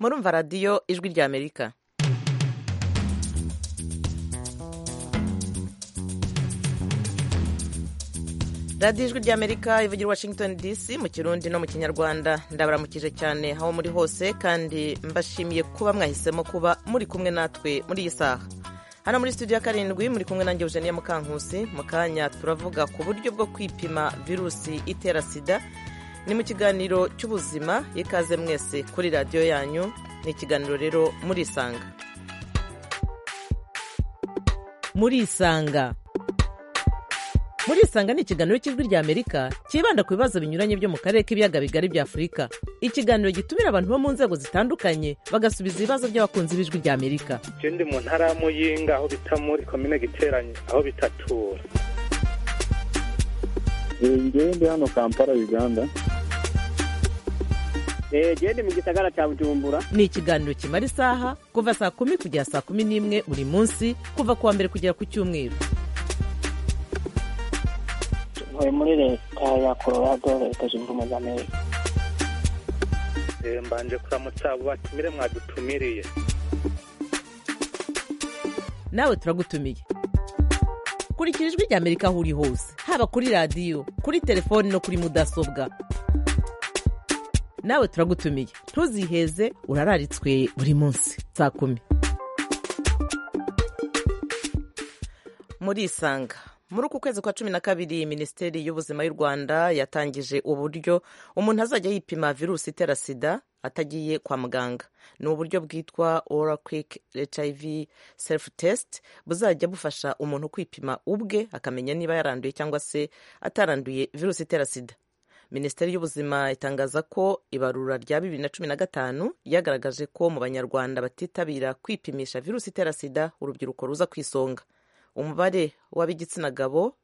murumva radiyo ijwi ry'amerika radiyo ijwi ry'amerika ivugira washington dc mu kirundi no mu kinyarwanda ndabaramukije cyane aho muri hose kandi mbashimiye kuba mwahisemo kuba muri kumwe natwe muri iyi saha hano muri studio ya karindwi muri kumwe nanjye eugenie mukankusi mu kanya turavuga ku buryo bwo kwipima virusi itera sida ni mu kiganiro cy'ubuzima ikaze mwese kuri radiyo yanyu ni ikiganiro rero murisanga murisanga murisanga ni ikiganiro cy'ijwi ry'amerika cyibanda ku bibazo binyuranye byo mu karere k'ibiyaga bigari bya afurika ikiganiro gitumira abantu bo mu nzego zitandukanye bagasubiza ibibazo by'abakunzi b'ijwi ry'amerika icyo ndi mu ntara ya muyinga aho bita muri komine giteranye aho bitatura ngewe ndi hano kampala uganda genda mu gisagara cya bujumbura ni ikiganiro kimara isaha kuva saa kumi kugera saa kumi n'imwe buri munsi kuva ku wa mbere kugera ku cyumweru ntuye muri leta ya colorado leta zunze ubumwe za amerika mbanje kuramutsa abo batumire mwadutumiriye nawe turagutumiye kurikira ijwi ry'amerika aho uri hose haba kuri radiyo kuri telefoni no kuri mudasobwa nawe turagutumiye ntuziheze urararitswe buri munsi saa kumi murisanga muri uku kwezi kwa cumi na kabiri minisiteri y'ubuzima y'u rwanda yatangije uburyo umuntu azajya yipima virusi itera sida atagiye kwa muganga ni uburyo bwitwa ora kwik hiv self test buzajya bufasha umuntu kwipima ubwe akamenya niba yaranduye cyangwa se ataranduye virusi itera sida minisiteri y'ubuzima itangaza ko ibarura rya bibiri na cumi na gatanu ryagaragaje ko mu banyarwanda batitabira kwipimisha virusi itera sida urubyiruko ruza ku isonga umubare w'ab'igitsina gabo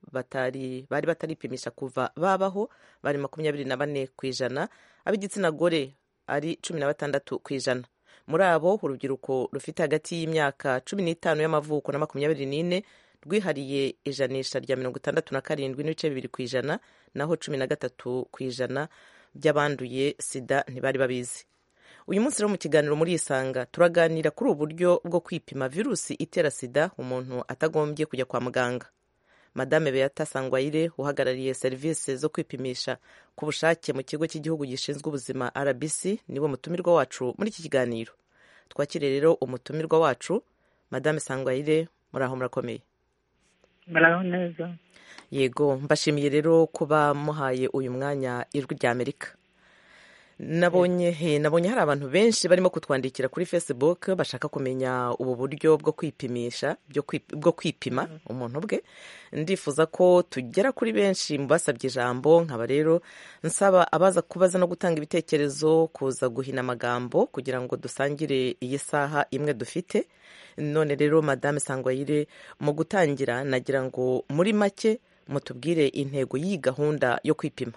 bari bataripimisha kuva babaho bari makumyabiri na bane ku ijana ab'igitsina gore ari cumi na batandatu ku ijana muri abo urubyiruko rufite hagati y'imyaka cumi n'itanu y'amavuko na makumyabiri n'ine rwihariye ijanisha rya mirongo itandatu na karindwi n'ibice bibiri ku ijana naho cumi na gatatu ku ijana by'abanduye sida ntibari babizi uyu munsi rero mu kiganiro muri isanga turaganira kuri ubu buryo bwo kwipima virusi itera sida umuntu atagombye kujya kwa muganga madame beata sangwayire uhagarariye serivisi zo kwipimisha ku bushake mu kigo cy'igihugu gishinzwe ubuzima rbc niwe mutumirwa wacu muri iki kiganiro twakiriye rero umutumirwa wacu madame sangwayire muraho murakomeye muraho neza yego mbashimiye rero kuba muhaye uyu mwanya ijwi rya amerika nabonye nabonye hari abantu benshi barimo kutwandikira kuri facebook bashaka kumenya ubu buryo bwo kwipimisha bwo kwipima umuntu bwe ndifuza ko tugera kuri benshi mu basabye ijambo nkaba rero nsaba abaza kubaza no gutanga ibitekerezo kuza guhina amagambo kugira ngo dusangire iyi saha imwe dufite none rero madame sangwayire mu gutangira nagira ngo muri make mutubwire intego y'iyi gahunda yo kwipima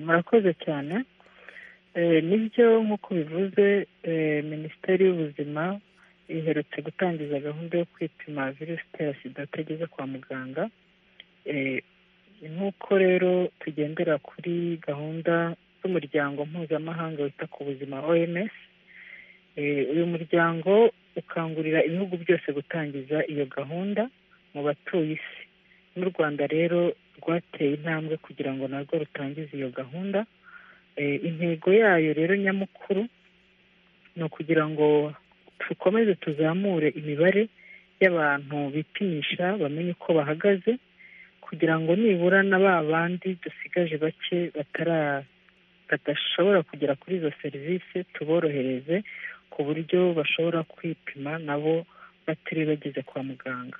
murakoze cyane nibyo nk'uko bivuze minisiteri y'ubuzima iherutse gutangiza gahunda yo kwipima virusi itera sida atageze kwa muganga nk'uko rero tugendera kuri gahunda z'umuryango mpuzamahanga wita ku buzima oms uyu muryango ukangurira ibihugu byose gutangiza iyo gahunda mu batuye isi n'u rwanda rero rwateye intambwe kugira ngo narwo rutangize iyo gahunda intego yayo rero nyamukuru ni ukugira ngo dukomeze tuzamure imibare y'abantu bipimisha bamenye uko bahagaze kugira ngo nibura na ba bandi dusigaje bake badashobora kugera kuri izo serivisi tuborohereze ku buryo bashobora kwipima nabo batari bageze kwa muganga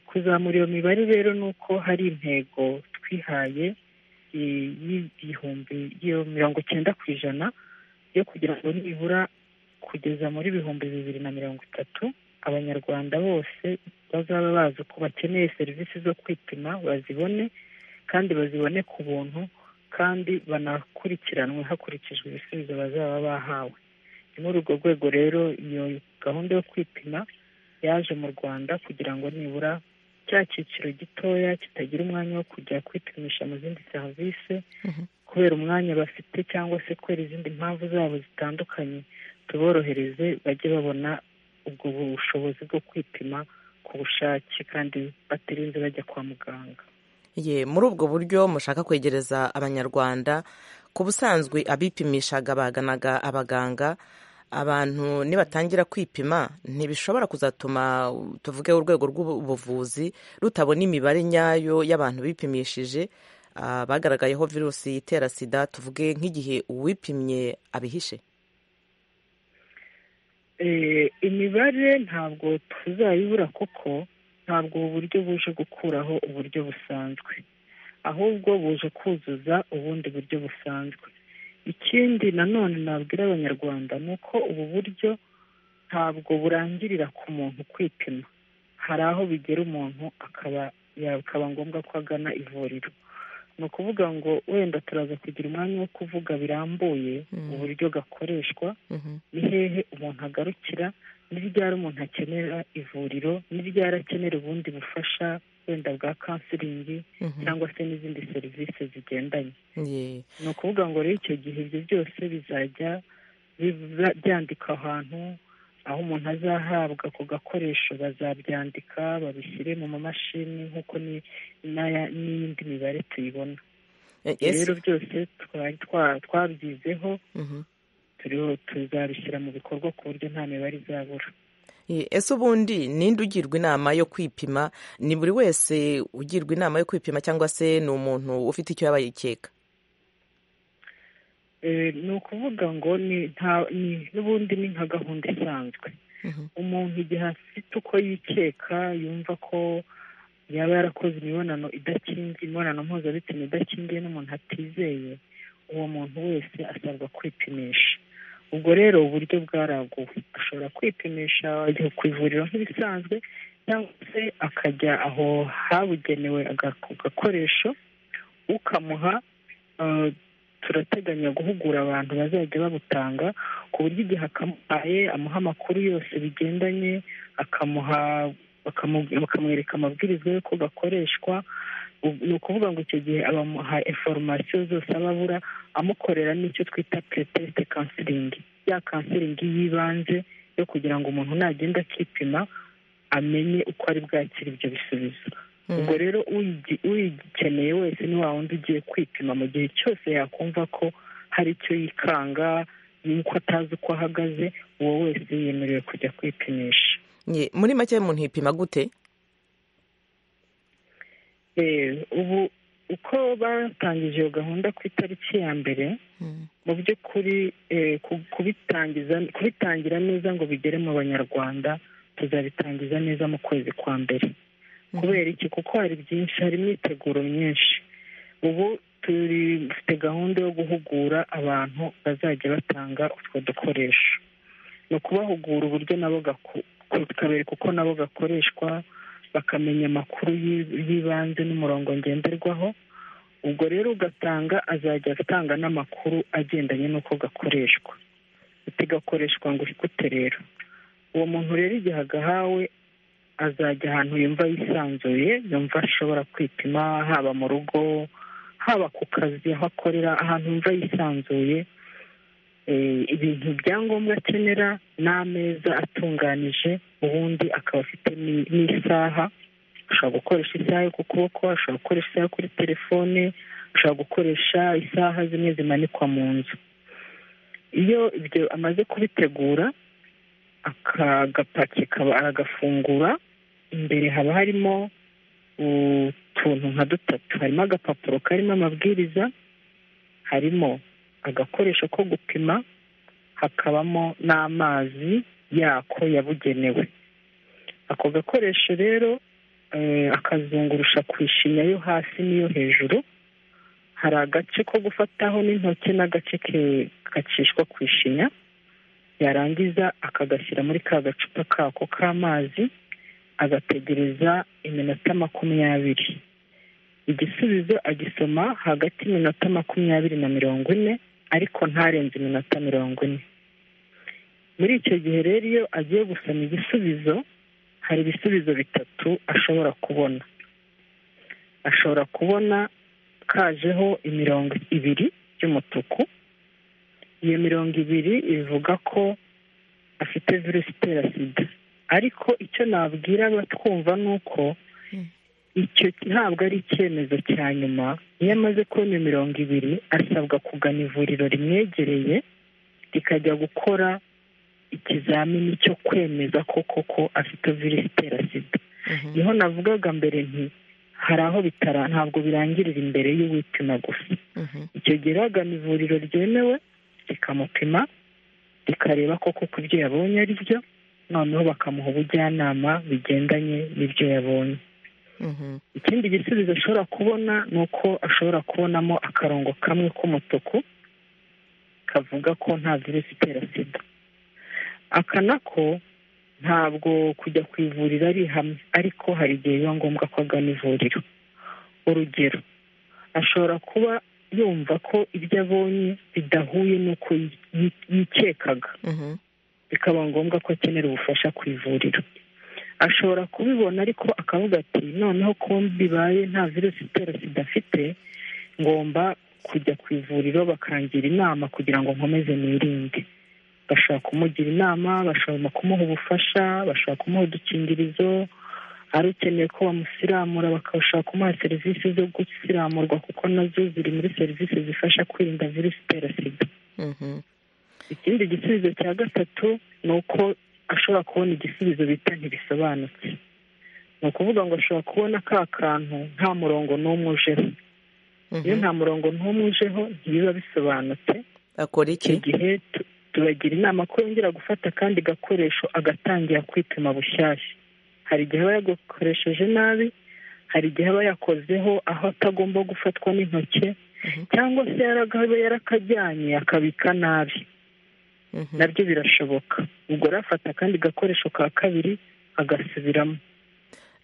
kuzamura iyo mibare rero ni uko hari intego twihaye y'igihumbi mirongo icyenda ku ijana yo kugira ngo nibura kugeza muri bihumbi bibiri na mirongo itatu abanyarwanda bose bazaba bazi ko bakeneye serivisi zo kwipima bazibone kandi bazibone ku buntu kandi banakurikiranwe hakurikijwe ibisubizo bazaba bahawe ni muri urwo rwego rero iyo gahunda yo kwipima yaje mu rwanda kugira ngo nibura cya cyiciro gitoya kitagira umwanya wo kujya kwipimisha mu zindi serivisi kubera umwanya bafite cyangwa se kubera izindi mpamvu zabo zitandukanye tuborohereze bajye babona ubwo bushobozi bwo kwipima ku bushake kandi batarinze bajya kwa muganga ye muri ubwo buryo mushaka kwegereza abanyarwanda ku busanzwe abipimishaga baganaga abaganga abantu nibatangira kwipima ntibishobora kuzatuma tuvuge urwego rw'ubuvuzi rutabona imibare nyayo y'abantu bipimishije ah, bagaragayeho virusi itera sida tuvuge nk'igihe uwipimye abihishe Eh, imibare ntabwo tuzayibura kuko ntabwo ubu buryo buje gukuraho uburyo busanzwe ahubwo buje kuzuza ubundi buryo busanzwe ikindi nanone nabwira abanyarwanda ni uko ubu buryo ntabwo burangirira ku muntu kwipima hari aho bigera umuntu akaba yakaba ngombwa ko agana ivuriro ni ukuvuga ngo wenda turaza kugira umwanya wo kuvuga birambuye Mm. uburyo gakoreshwa Mhm. ni hehe umuntu agarukira ni ryari umuntu akenera ivuriro ni ryari akenera ubundi bufasha wenda bwa kansiringi Mhm. cyangwa se n'izindi serivisi zigendanye Ye. ni ukuvuga ngo rero icyo gihe ibyo byose bizajya biba- byandikwa ahantu aho umuntu azahabwa ako gakoresho bazabyandika babishyire mu mamashini nk'uko ni- n'aya- n'iyindi mibare tuyibona Eh, Ibyo ese- rero byose twari twa- twabyizeho Mhm. turiho tuzabishyira mu bikorwa ku buryo nta mibare izabura Ye, ese ubundi ninde ugirwa inama yo kwipima ni buri wese ugirwa inama yo kwipima cyangwa se ni umuntu ufite icyo yaba yikeka Eh, ni ukuvuga ngo ni nta ni n'ubundi ni nka gahunda isanzwe Mhm. umuntu igihe afite uko yikeka yumva ko yaba yarakoze imibonano idakingiye imibonano mpuzabitsina idakingiye n'umuntu atizeye uwo muntu wese asabwa kwipimisha ubwo rero uburyo bwaraguwe ashobora kwipimisha ajya ku ivuriro nk'ibisanzwe cyangwa se akajya aho habugenewe aga- ako gakoresho ukamuha eh, turateganya guhugura abantu bazajya babutanga ku buryo igihe akamuhaye amuha amakuru yose bigendanye akamuha bakamu- bakamwereka amabwiriza y'uko gakoreshwa U- ni ukuvuga ngo icyo gihe abamuha inforomasiyo zose aba abura amukorera n'icyo twita puretesite kansiringi ya kansiringi y'ibanze yo kugira ngo umuntu nagenda akipima amenye uko ari bwakire ibyo bisubizo Mhm. ubwo rero uyigi- uyikeneye wese ni wa wundi ugiye kwipima mu gihe cyose yakumva ko hari icyo yikanga yuko atazi uko ahagaze uwo wese yemerewe kujya kwipimisha Ye, muri make umuntu yipima gute Eh, ubu uko batangije iyo gahunda ku itariki ya mbere mu by'ukuri eh, ku- kubitangiza kubitangira neza ngo bigere mu banyarwanda tuzabitangiza neza mu kwezi kwa mbere kubera iki kuko hari byinshi hari imyiteguro myinshi ubu turi dufite gahunda yo guhugura abantu bazajya batanga utwo dukoresho ni ukubahugura uburyo nabo gaku- tukabereka uko nabo gakoreshwa bakamenya amakuru y'i- y'ibanze n'umurongo ngenderwaho ubwo rero ugatanga azajya atanga n'amakuru agendanye n'uko gakoreshwa utigakoreshwa ngo ikute rero uwo muntu rero igihe agahawe azajya ahantu yumva yisanzuye yumva ashobora kwipima haba mu rugo haba ku kazi aho akorera ahantu yumva yisanzuye Eh, ibintu bya ngombwa akenera n'ameza atunganije ubundi akaba afite n'i- n'isaha ashobora gukoresha isaha yo ku kuboko ashobora gukoresha isaha yo kuri telefone ashobora gukoresha isaha zimwe zimanikwa mu nzu iyo ibyo amaze kubitegura akagapaki kaba aragafungura imbere haba harimo utuntu nka dutatu harimo agapapuro karimo amabwiriza harimo agakoresho ko gupima hakabamo n'amazi yako yabugenewe ako gakoresho rero eh, akazungurusha ku ishinya yo hasi n'iyo hejuru hari agace ko gufataho n'intoki n'agace ke- gacishwa ku ishinya yarangiza akagashyira muri ka gacupa kako k'amazi agategereza iminota makumyabiri igisubizo agisoma hagati y'iminota makumyabiri na mirongo ine ariko ntarenze iminota mirongo ine muri icyo gihe rero iyo agiye gusoma igisubizo hari ibisubizo bitatu ashobora kubona ashobora kubona kajeho imirongo ibiri y'umutuku iyo mirongo ibiri ivuga ko afite virusi itera sida ariko icyo nabwira abatwumva ni uko icyo ntabwo ari icyemezo cya nyuma iyo amaze kubona mirongo ibiri asabwa kugana ivuriro rimwegereye rikajya gukora ikizamini cyo kwemeza ko koko afite virusi itera sida niho navugaga mbere nti hari aho bitara ntabwo birangirira imbere y'uwipima gusa icyo gihe bagana ivuriro ryemewe rikamupima rikareba koko ko ibyo yabonye ari byo noneho bakamuha ubujyanama bigendanye n'ibyo yabonye ikindi gisubizo ashobora kubona ni uko ashobora kubonamo akarongo kamwe k'umutuku kavuga ko nta virusi itera sida aka nako ntabwo kujya ku ivuriro ari hamwe ariko hari igihe biba ngombwa ko agana ivuriro urugero ashobora kuba yumva ko ibyo abonye bidahuye n'uko yikekaga bikaba ngombwa ko akenera ubufasha ku ivuriro ashobora kubibona ariko akavuga ati noneho ko bibaye nta virusi itera sida afite ngomba kujya ku ivuriro bakangira inama kugira ngo nkomeze nirinde bashobora kumugira inama bashobora kumuha ubufasha bashobora kumuha udukingirizo ari ukeneye ko bamusiramura bakabashaka kumuha serivisi zo gusiramurwa kuko nazo ziri muri serivisi zifasha kwirinda virusi itera sida ikindi gisubizo cya gatatu ni uko ashobora kubona igisubizo bita ntibisobanutse ni ukuvuga ngo ashobora kubona ka kantu nta murongo n'umwe ujeho iyo nta murongo n'umwe ujeho ntibiba bisobanutse akora iki icyo gihe tu- tubagira inama ko yongera gufata akandi gakoresho agatangira kwipima bushyashya hari igihe aba yagakoresheje nabi hari igihe aba yakozeho aho atagomba gufatwa n'intoki cyangwa se yaragaba yarakajyanye akabika nabi Mhm. nabyo birashoboka ubwo rero afata akandi gakoresho ka kabiri agasubiramo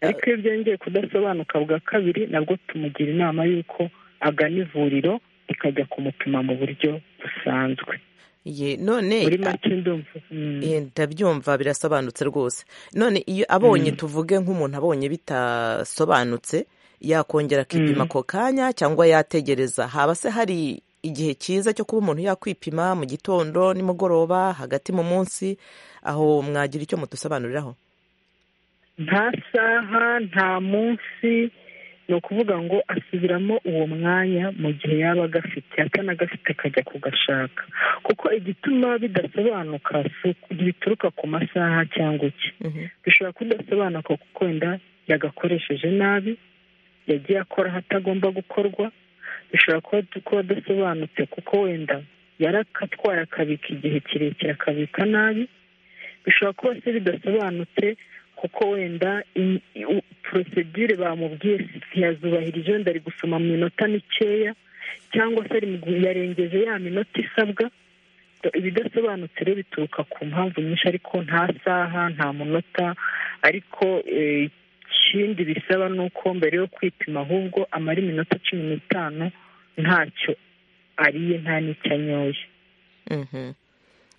ariko iyo byongeye kudasobanuka bwa kabiri nabwo tumugira inama y'uko agana ivuriro rikajya kumupima mu buryo busanzwe Ye, none muri make ndumva mm. Eh, ndabyumva birasobanutse rwose none iyo abonye tuvuge nk'umuntu abonye bitasobanutse yakongera akipima ako kanya cyangwa yategereza haba se hari igihe cyiza cyo kuba umuntu yakwipima mu gitondo nimugoroba hagati mu munsi aho mwagira icyo mudusobanuriraho nta saha nta munsi ni ukuvuga ngo asubiramo uwo mwanya mu gihe yaba agafite atanagafite akajya kugashaka kuko igituma bidasobanuka si uku- ntibituruka ku masaha cyangwa iki Mhm. bishobora kudasobanuka kuko wenda yagakoresheje nabi yagiye akora ahatagomba gukorwa bishobora kuba kuba adasobanutse kuko wenda yarakatwaye akabika igihe kirekire akabika nabi bishobora kuba se bidasobanutse kuko wenda in- u- porosedire bamubwiye ntiyazubahirije wenda ari gusoma mu minota mikeya cyangwa se ari mu gihe yarengeje ya minota isabwa Do- ibidasobanutse rero bituruka ku mpamvu nyinshi ariko nta saha nta munota ariko eh, ikindi bisaba ni uko mbere yo kwipima ahubwo amara iminota cumi n'itanu ntacyo ariye nta n'icyo anyoye Mhm.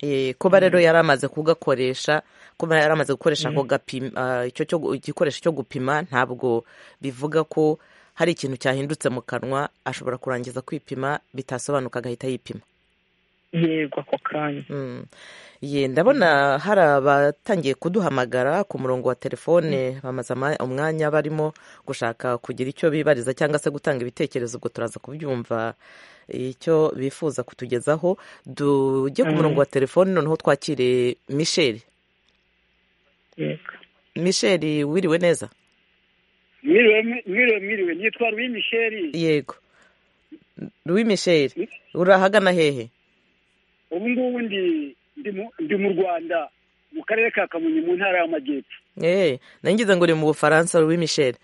Eh, kuba rero yari amaze kugakoresha kuba yari amaze gukoresha ako gapima ah, icyo cyo gu- igikoresho cyo gupima ntabwo bivuga ko hari ikintu cyahindutse mu kanwa ashobora kurangiza kwipima bitasobanuka agahita yipima yego ako kanya Mm. Ye, ndabona hari abatangiye kuduhamagara ku murongo wa telefone bamaze ama- umwanya barimo gushaka kugira icyo bibariza cyangwa se gutanga ibitekerezo ubwo turaza kubyumva icyo bifuza kutugezaho tujye ku Mm. murongo wa telefone noneho twakire misheli yego misheli wiriwe neza Miriwe miriwe miriwe nitwa Louis Michel yego wi misheli urahagana hehe ubu ngubu ndi ndi mu- ndi mu Rwanda mu karere ka Kamonyi mu ntara y'Amajyepfo Eh, nangize ngo uri mu bufaransa wi misheli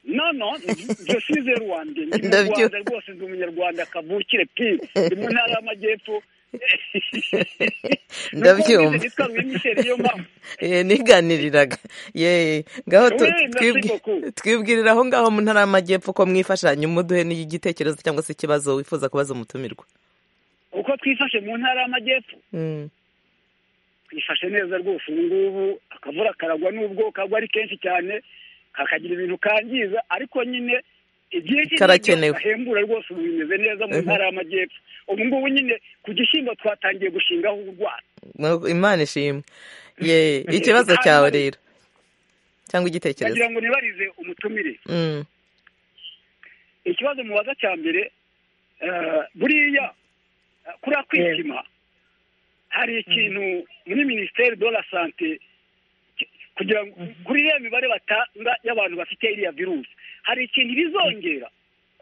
no no je suis rwanda ndi mu Ndabyo- Rwanda rwose ndi umunyarwanda kavukire pi ndi mu ntara y'Amajyepfo Nuko Ndabyumva. ngize nitwa Louis Michel yo mpamvu Eh, niganiriraga ye ngaho tu- Oui, merci twibwi- beaucoup. twibwirira aho ngaho mu ntara y'amajyepfo ko mwifashanya umuduhe n'igitekerezo cyangwa se ikibazo wifuza kubaza umutumirwa uko twifashe mu ntara y'Amajyepfo Mm. ku bifashe neza rwose ubu ngubu akavura karagwa n'ubwo kagwa ari kenshi cyane kakagira ibintu kangiza ariko nyine igihe Karakenewe. bahembura rwose ubu bimeze neza mu ntara y'amajyepfo ubu ngubu nyine ku gishyimbo twatangiye gushingaho urwara Mu- imana ishimwe ye ikibazo cyawe rero cyangwa igitekerezo bagira ngo nibarize umutumire Mm, ikibazo mubaza cya mbere eh, buriya eh, kuriya kwipima hari ikintu muri minisiteri de la sante ki- kugira ngo kuri iriya mibare batanga y'abantu bafite iriya virusi hari ikintu bizongera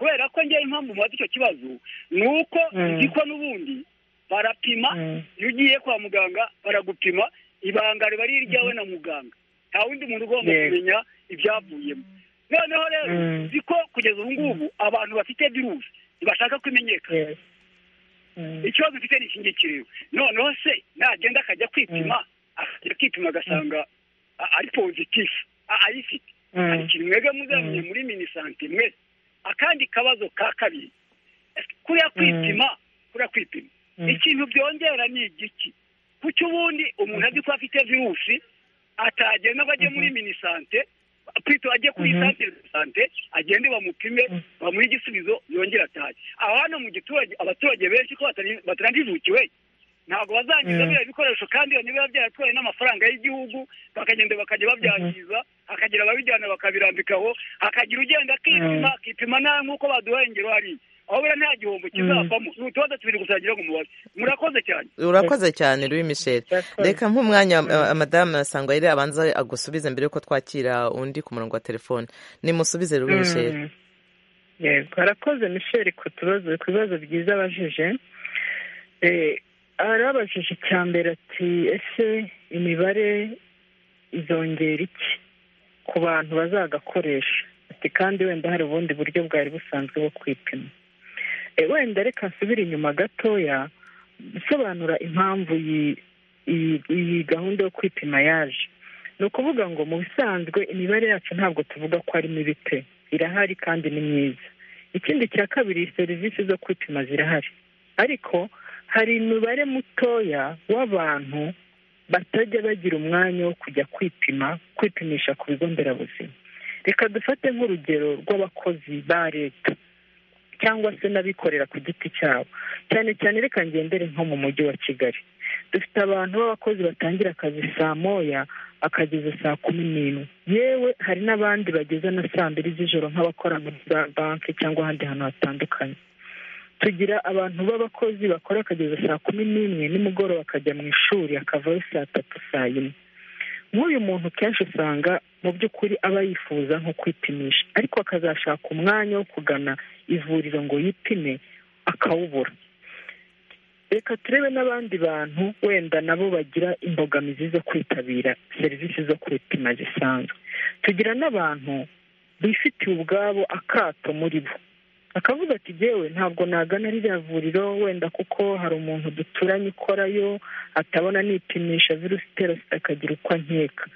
kubera ko ngewe impamvu mubaza icyo kibazo ni uko Mm. ziko n'ubundi barapima Mm. iyo ugiye kwa muganga baragupima ibanga riba ari iryawe na muganga nta wundi muntu ugomba Yego. kumenya ibyavuyemo noneho rero Mm. uzi ko kugeza ubu ngubu abantu bafite virusi ntibashaka ko imenyeka Yes. Mm. ikibazo ufite ni iki ngiki rero noneho se nagenda akajya kwipima akajya kwipima agasanga a- ari pozitifu a- ayifite Mm. hari ikintu mwebwe muzamenye Mm. muri minisante mwese akandi kabazo ka kabiri kuriya kwipima kuriya kwipima Mm. ikintu byongera ni igiki kuko ubundi umuntu azi ko afite virusi atagenda ngo ajye muri minisante kwita ajye kuri Mhm. santere de sante agende bamupime Mhm. bamuhe igisubizo yongera atahe aho hano mu giturage abaturage benshi ko batari- batanajijukiwe ntabwo bazangiza Mhm. biriya bikoresho kandi iyo biba byaratwaye n'amafaranga y'igihugu bakagenda bakajya babyangiza hakagira ababijyana bakabirambikaho hakagira ugenda akipima akipima nawe nk'uko baduhaye ingero hariya aho buriya nta gihombo kizavamo ni utubazo tubiri gusa wagira ngo mubaze murakoze cyane urakoze cyane Louis Michel Urakoze. reka nk'umwanya uh, madamu asanga yari abanza agusubize mbere yuko twakira undi ku murongo wa telefone nimusubize Louis Michel Mm. yego harakoze michel ku tubazo ku bibazo byiza abajije Eh, arabajije icya mbere ati ese imibare izongera iki ku bantu bazagakoresha ati kandi wenda hari ubundi buryo bwari busanzwe bwo kwipima Eh, wenda reka nsubire inyuma gatoya gusobanura impamvu iyi- iyi iyi gahunda yo kwipima yaje ni ukuvuga ngo mu bisanzwe imibare yacu ntabwo tuvuga ko ari mibi pe irahari kandi ni myiza ikindi cya kabiri serivisi zo kwipima zirahari ariko hari imibare mutoya w'abantu batajya bagira umwanya wo kujya kwipima kwipimisha ku bigo nderabuzima reka dufate nk'urugero rw'abakozi ba leta cyangwa se n'abikorera ku giti cyabo cyane cyane reka ngendere nko mu mujyi wa kigali dufite abantu b'abakozi batangira akazi saa moya akageza saa kumi n'imwe yewe hari n'abandi bageza na saa mbiri z'ijoro nk'abakora muri za banki cyangwa ahandi hantu hatandukanye tugira abantu b'abakozi bakora akageza saa kumi n'imwe nimugoroba akajya mu ishuri akavayo saa tatu saa yine nk'uyu muntu kenshi usanga mu by'ukuri aba yifuza nko kwipimisha ariko akazashaka umwanya wo kugana ivuriro ngo yipime akawubura reka turebe n'abandi bantu wenda nabo bagira imbogamizi zo kwitabira serivisi zo kwipima zisanzwe tugira n'abantu bifitiye ubwabo akato muri bo akavuga ati yewe ntabwo nagana ririya vuriro wenda kuko hari umuntu duturanye ukorayo atabona nipimisha virusi itera sida akagira uko ankeka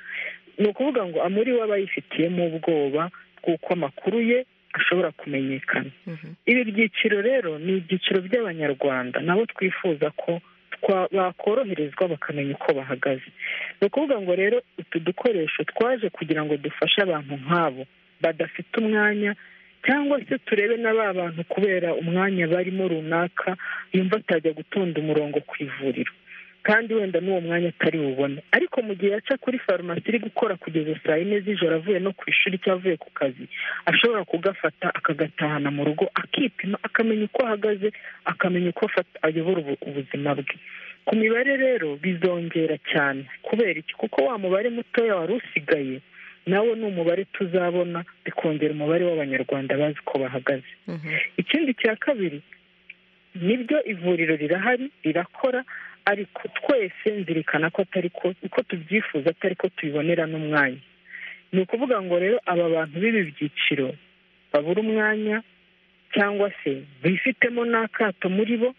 ni ukuvuga ngo amuri we aba yifitiyemo ubwoba bw'uko amakuru ye ashobora kumenyekana Mhm. ibi byiciro rero ni ibyiciro by'abanyarwanda nabo twifuza ko twa- bakoroherezwa bakamenya uko bahagaze ni ukuvuga ngo rero utu dukoresho twaje kugira ngo dufashe abantu nk'abo badafite umwanya cyangwa se turebe na ba bantu kubera umwanya barimo runaka yumva atajya gutonda umurongo ku ivuriro kandi wenda n'uwo mwanya atari bubone ariko mu gihe yaca kuri farumasi iri gukora kugeza saa yine z'ijoro avuye no ku ishuri cyangwa avuye ku kazi ashobora kugafata akagatahana mu rugo akipima akamenya uko ahagaze akamenya uko afata- ayobora ubu- ubuzima bwe ku mibare rero bizongera cyane kubera iki kuko wa mubare mutoya wari usigaye nawo ni umubare tuzabona bikongera umubare w'abanyarwanda bazi uko bahagaze Mhm. ikindi cya kabiri nibyo ivuriro rirahari rirakora ariko twese nzirikana ko atari ko uko tubyifuza atari ko tubibonera n'umwanya ni ukuvuga ngo rero aba bantu b'ibi byiciro babura umwanya cyangwa se bifitemo n'akato muri bo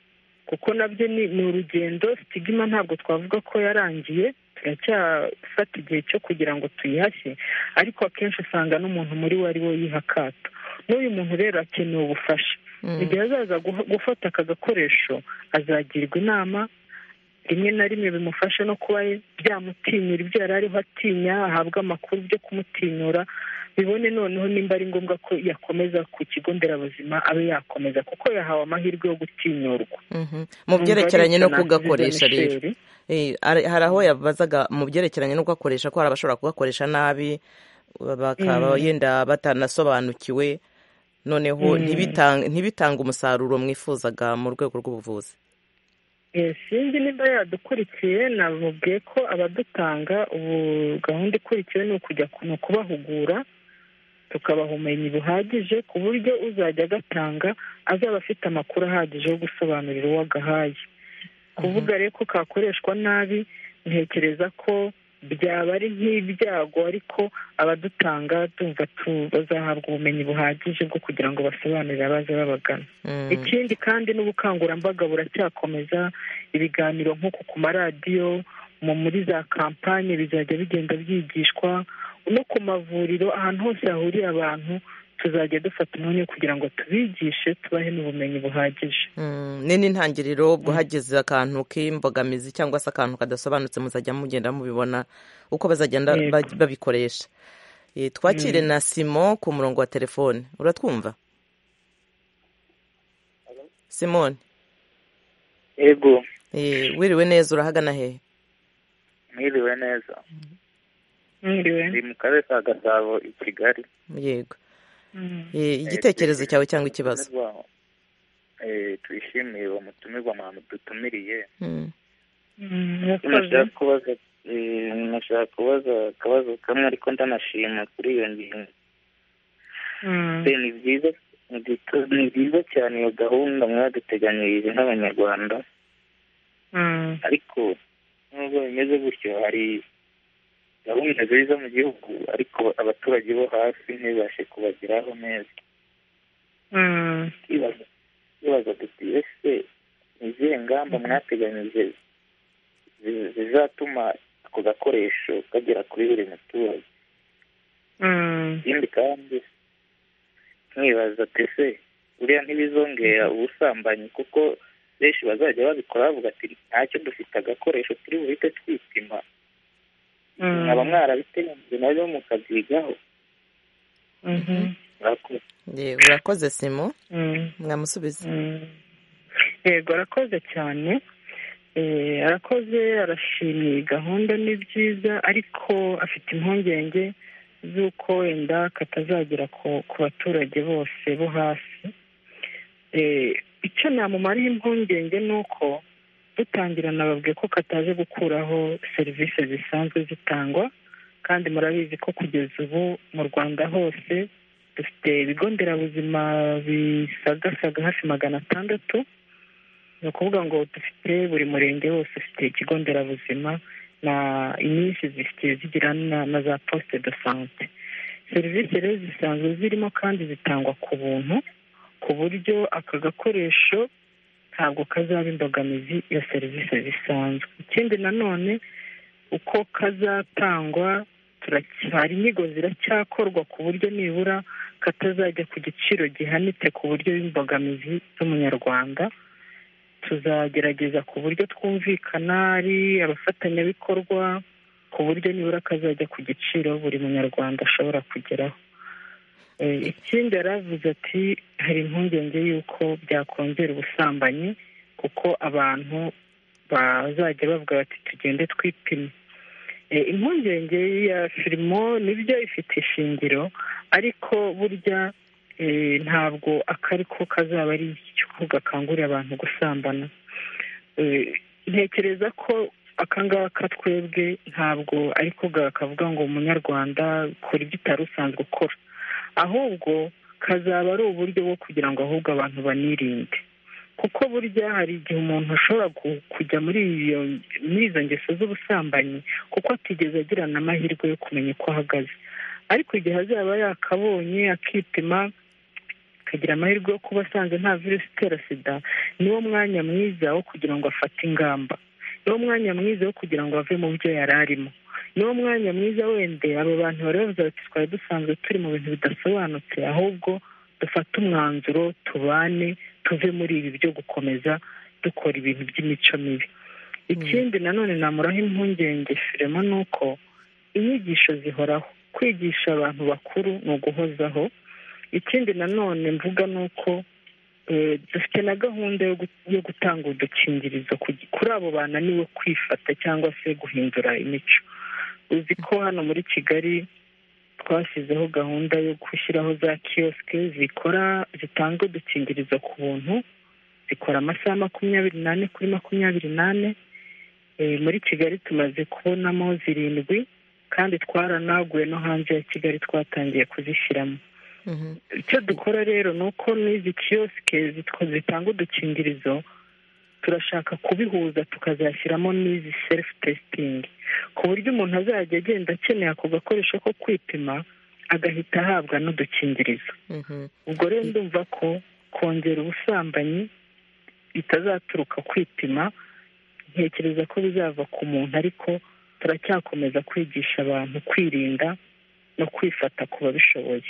kuko nabyo ni ni urugendo sitigima ntabwo twavuga ko yarangiye turacyafata igihe cyo kugira ngo tuyihashye ariko akenshi usanga n'umuntu muri we ari we yiha akato n'uyu muntu rero akeneye ubufasha Mm. igihe azaza guha- gufata aka gakoresho azagirwa inama rimwe na rimwe bimufasha no kuba byamutinyura ibyo yari ariho atinya ahabwa amakuru byo kumutinyura bibone noneho nimba ari ngombwa ko yakomeza ku kigo nderabuzima abe yakomeza kuko yahawe amahirwe yo gutinyurwa mu byerekeranye no kugakoresha rero hari aho yabazaga mu byerekeranye no kugakoresha ko hari abashobora kugakoresha nabi bakaba yenda batanasobanukiwe noneho ntibitange umusaruro mwifuzaga mu rwego rw'ubuvuzi sinzi niba yadukurikiye namubwiye ko abadutanga ubu gahunda ikurikiwe ni ukujya ni ukubahugura tukabaha ubumenyi buhagije ku buryo uzajya agatanga azaba afite amakuru ahagije yo gusobanurira uwo agahaye kuvuga rero ko kakoreshwa nabi ntekereza ko byaba ari nk'ibyago ariko abadutanga tumva bazahabwa ubumenyi buhagije bwo kugira ngo basobanurire abaza babagana ikindi kandi n'ubukangurambaga buracyakomeza ibiganiro nk'uko ku maradiyo muri za kampani bizajya bigenda byigishwa no ku mavuriro ahantu hose hahuriye abantu tuzajya dufata umwanya kugira ngo tubigishe tubahe n'ubumenyi buhagije ni n'intangiriro ubwo hagize akantu k'imbogamizi cyangwa se akantu kadasobanutse muzajya mugenda mubibona uko bazagenda babikoresha twakire na simon ku murongo wa telefone uratwumva simone yego wiriwe neza urahagana hehe mwiriwe neza mwiriwe ni mu karere ka gasabo i kigali yego igitekerezo cyawe cyangwa ikibazo twishimiye uwo mutumirwa mwamu dutumiriye nashaka kubaza akabazo kamwe ariko ndanashima kuri iyo ngingo ni byiza cyane iyo gahunda mwaduteganyirije nk'abanyarwanda ariko nubwo bimeze gutyo hari gahunda nziza mu gihugu ariko abaturage bo hasi ntibibashe kubageraho neza twibaza tuti ese izihe ngamba mwateganyije zizatuma ako gakoresho kagera kuri buri muturage ikindi kandi mwibaza ese buriya ntibizongera ubusambanyi kuko benshi bazajya babikora bavuga ati ntacyo dufite agakoresho turi buhite twipima mwaba mwarabiteganije nabyo mukabyigaho urakoze simo mwamusubiza yego arakoze cyane arakoze arashimye gahunda ni byiza ariko afite impungenge z'uko wenda katazagera ku baturage bose bo hasi icyo namumariye impungenge ni uko dutangira nababwiye ko kataje gukuraho serivisi zisanzwe zitangwa kandi murabizi ko kugeza ubu mu rwanda hose dufite ibigo nderabuzima bisagasaga hafi magana atandatu ni ukuvuga ngo dufite buri murenge wose ufite ikigo nderabuzima na inyinshi zifite zigira na za posite do sante serivisi rero zisanzwe zirimo kandi zitangwa ku buntu ku buryo aka gakoresho ntabwo kazaba imbogamizi ya serivisi zisanzwe ikindi nanone uko kazatangwa hari inyigo ziracyakorwa ku buryo nibura katazajya ku giciro gihanitse ku buryo bw'imbogamizi z'umunyarwanda tuzagerageza ku buryo twumvikana ari abafatanyabikorwa ku buryo nibura kazajya ku giciro buri munyarwanda ashobora kugeraho ikindi yaravuze ati hari impungenge y'uko byakongera ubusambanyi kuko abantu bazajya bavuga bati tugende twipime impungenge ya firimo nibyo ifite ishingiro ariko burya ntabwo akari ko kazaba ari ikigo gakangurira abantu gusambana ntekereza ko akangaka twebwe ntabwo ariko kavuga ngo umunyarwanda kora ibyo utari usanzwe ukora ahubwo kazaba ari uburyo bwo kugira ngo ahubwo abantu banirinde kuko burya hari igihe umuntu ashobora kujya muri izo ngeso z'ubusambanyi kuko atigeze agirana amahirwe yo kumenya uko ahagaze ariko igihe azaba yakabonye akipima akagira amahirwe yo kuba asanze nta virusi itera sida niwo mwanya mwiza wo kugira ngo afate ingamba niwo mwanya mwiza wo kugira ngo ave mu byo yari arimo niwo mwanya mwiza wende abo bantu bari bavuze bati twari dusanzwe turi mu bintu bidasobanutse ahubwo dufate umwanzuro tubane tuve muri ibi byo gukomeza dukora ibintu by'imico mibi ikindi nanone namuraho impungenge firemo ni uko inyigisho zihoraho kwigisha abantu bakuru ni uguhozaho ikindi nanone mvuga ni uko dufite na gahunda yo gutanga udukingirizo kuri abo bananiwe kwifata cyangwa se guhindura imico uzi ko hano muri kigali twashyizeho gahunda yo gushyiraho za kiyosike zikora zitanga udukingirizo ku buntu zikora amasaha makumyabiri n'ane kuri makumyabiri n'ane muri kigali tumaze kubonamo zirindwi kandi twaranaguye no hanze ya kigali twatangiye kuzishyiramo icyo dukora rero ni uko n'izi kiyosike zitanga udukingirizo turashaka kubihuza tukazashyiramo n'izi selifu testingi ku buryo umuntu azajya agenda akeneye ako gakoresho ko kwipima agahita ahabwa n'udukingirizo ubwo rero ndumva ko kongera ubusambanyi bitazaturuka kwipima ntekereza ko bizava ku muntu ariko turacyakomeza kwigisha abantu kwirinda no kwifata ku babishoboye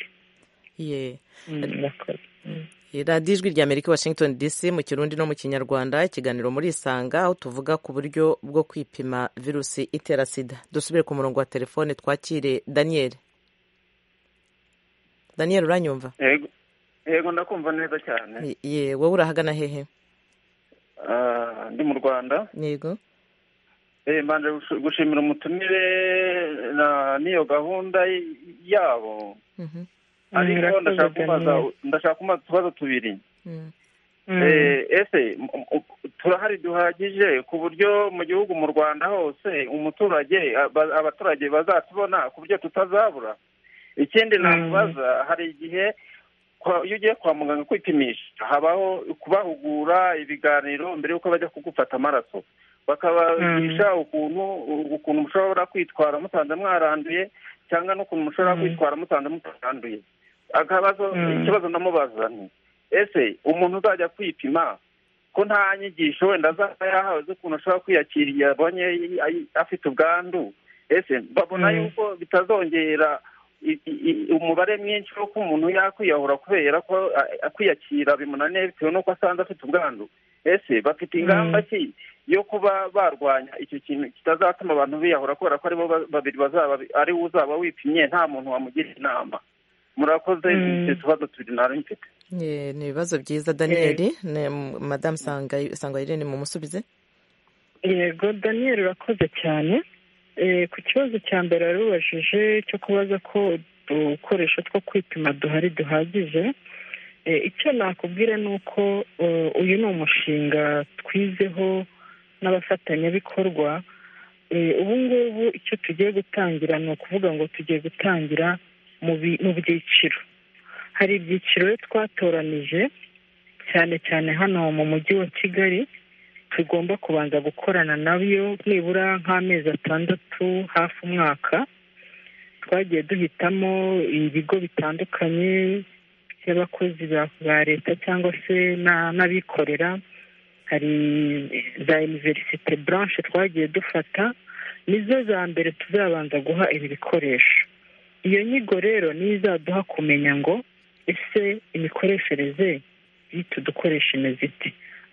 radiyo ijwi rya amerika washington dc mu kirundi no mu kinyarwanda ikiganiro muri isanga aho tuvuga ku buryo bwo kwipima virusi itera sida dusubire ku murongo wa telefone twakire daniel daniel uranyumva yego ndakumva neza cyane ye wowe urahagana hehe ndi mu rwanda yego mbanje gushimira umutumire n'iyo gahunda yabo ariko ndashaka kubaza utubazo tubiri ese turahari duhagije ku buryo mu gihugu mu rwanda hose umuturage abaturage bazatubona ku buryo tutazabura ikindi nakubaza hari igihe iyo ugiye kwa muganga kwipimisha habaho kubahugura ibiganiro mbere y'uko bajya kugufata amaraso bakabagisha ukuntu ukuntu mushobora kwitwara musanze mwaranduye cyangwa n'ukuntu mushobora kwitwara musanze mutaranduye akabazo ikibazo ndamubaza nti ese umuntu uzajya kwipima ko nta nyigisho wenda azaba yahawe z'ukuntu ashobora kwiyakiriye abonye afite ubwandu ese babona yuko bitazongera umubare mwinshi w'uko umuntu yakwiyahura kubera ko kwiyakira bimunaniye bitewe n'uko asanze afite ubwandu ese bafite ingamba ki yo kuba barwanya icyo kintu kitazatuma abantu biyahura kubera ko aribo babiri bazaba ari we uzaba wipimye nta muntu wamugira inama murakoze icyo tubazo tubiri ntari mfite ni ibibazo byiza daniyeli madamu sangayirene mumusubize yego daniyeli urakoze cyane ku kibazo cya mbere warubajije cyo kubaza ko udukoresho two kwipima duhari duhagije icyo nakubwira ni uko uyu ni umushinga twizeho n'abafatanyabikorwa ubu ngubu icyo tugiye gutangira ni ukuvuga ngo tugiye gutangira mu byiciro hari ibyiciro twatoranije cyane cyane hano mu mujyi wa kigali tugomba kubanza gukorana nabyo nibura nk'amezi atandatu hafi umwaka twagiye duhitamo ibigo bitandukanye by'abakozi ba leta cyangwa se n'abikorera hari za iniverisite buranshi twagiye dufata nizo za mbere tuzabanza guha ibi bikoresho iyo nyigo rero niyo izaduha kumenya ngo ese imikoreshereze y'utu dukoresha imeze ite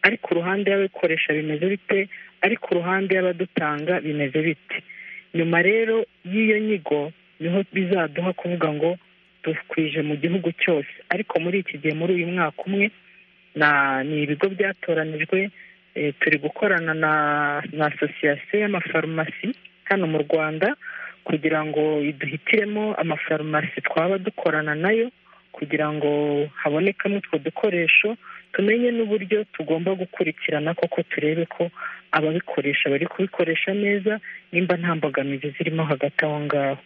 ariko uruhande y'ababikoresha bimeze bite ariko uruhande y'abadutanga bimeze bite nyuma rero y'iyo nyigo niho bizaduha kuvuga ngo dukwije mu gihugu cyose ariko muri iki gihe muri uyu mwaka umwe ni ibigo byatoranijwe turi gukorana na asosiyasiyo y'amafarumasi hano mu rwanda kugira ngo duhitiremo amafarumasi twaba dukorana nayo kugira ngo habonekamo utwo dukoresho tumenye n'uburyo tugomba gukurikirana koko turebe ko ababikoresha bari kubikoresha neza nimba nta mbogamizi zirimo hagati aho ngaho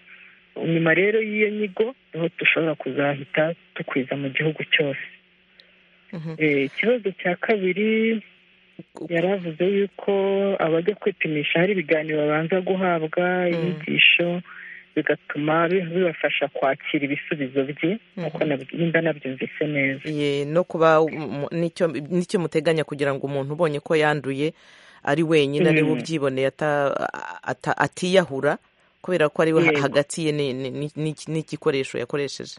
nyuma rero y'iyo nyigo niho dushobora kuzahita dukwiza mu gihugu cyose ikibazo cya kabiri yari avuze yuko abajya kwipimisha hari ibiganiro babanza guhabwa inyigisho bigatuma bibafasha kwakira ibisubizo bye nk'uko nimba nabyumvise neza no kuba n'icyo muteganya kugira ngo umuntu ubonye ko yanduye ari wenyine ari we ubyiboneye atiyahura kubera ko ari we hagati ye n'igikoresho yakoresheje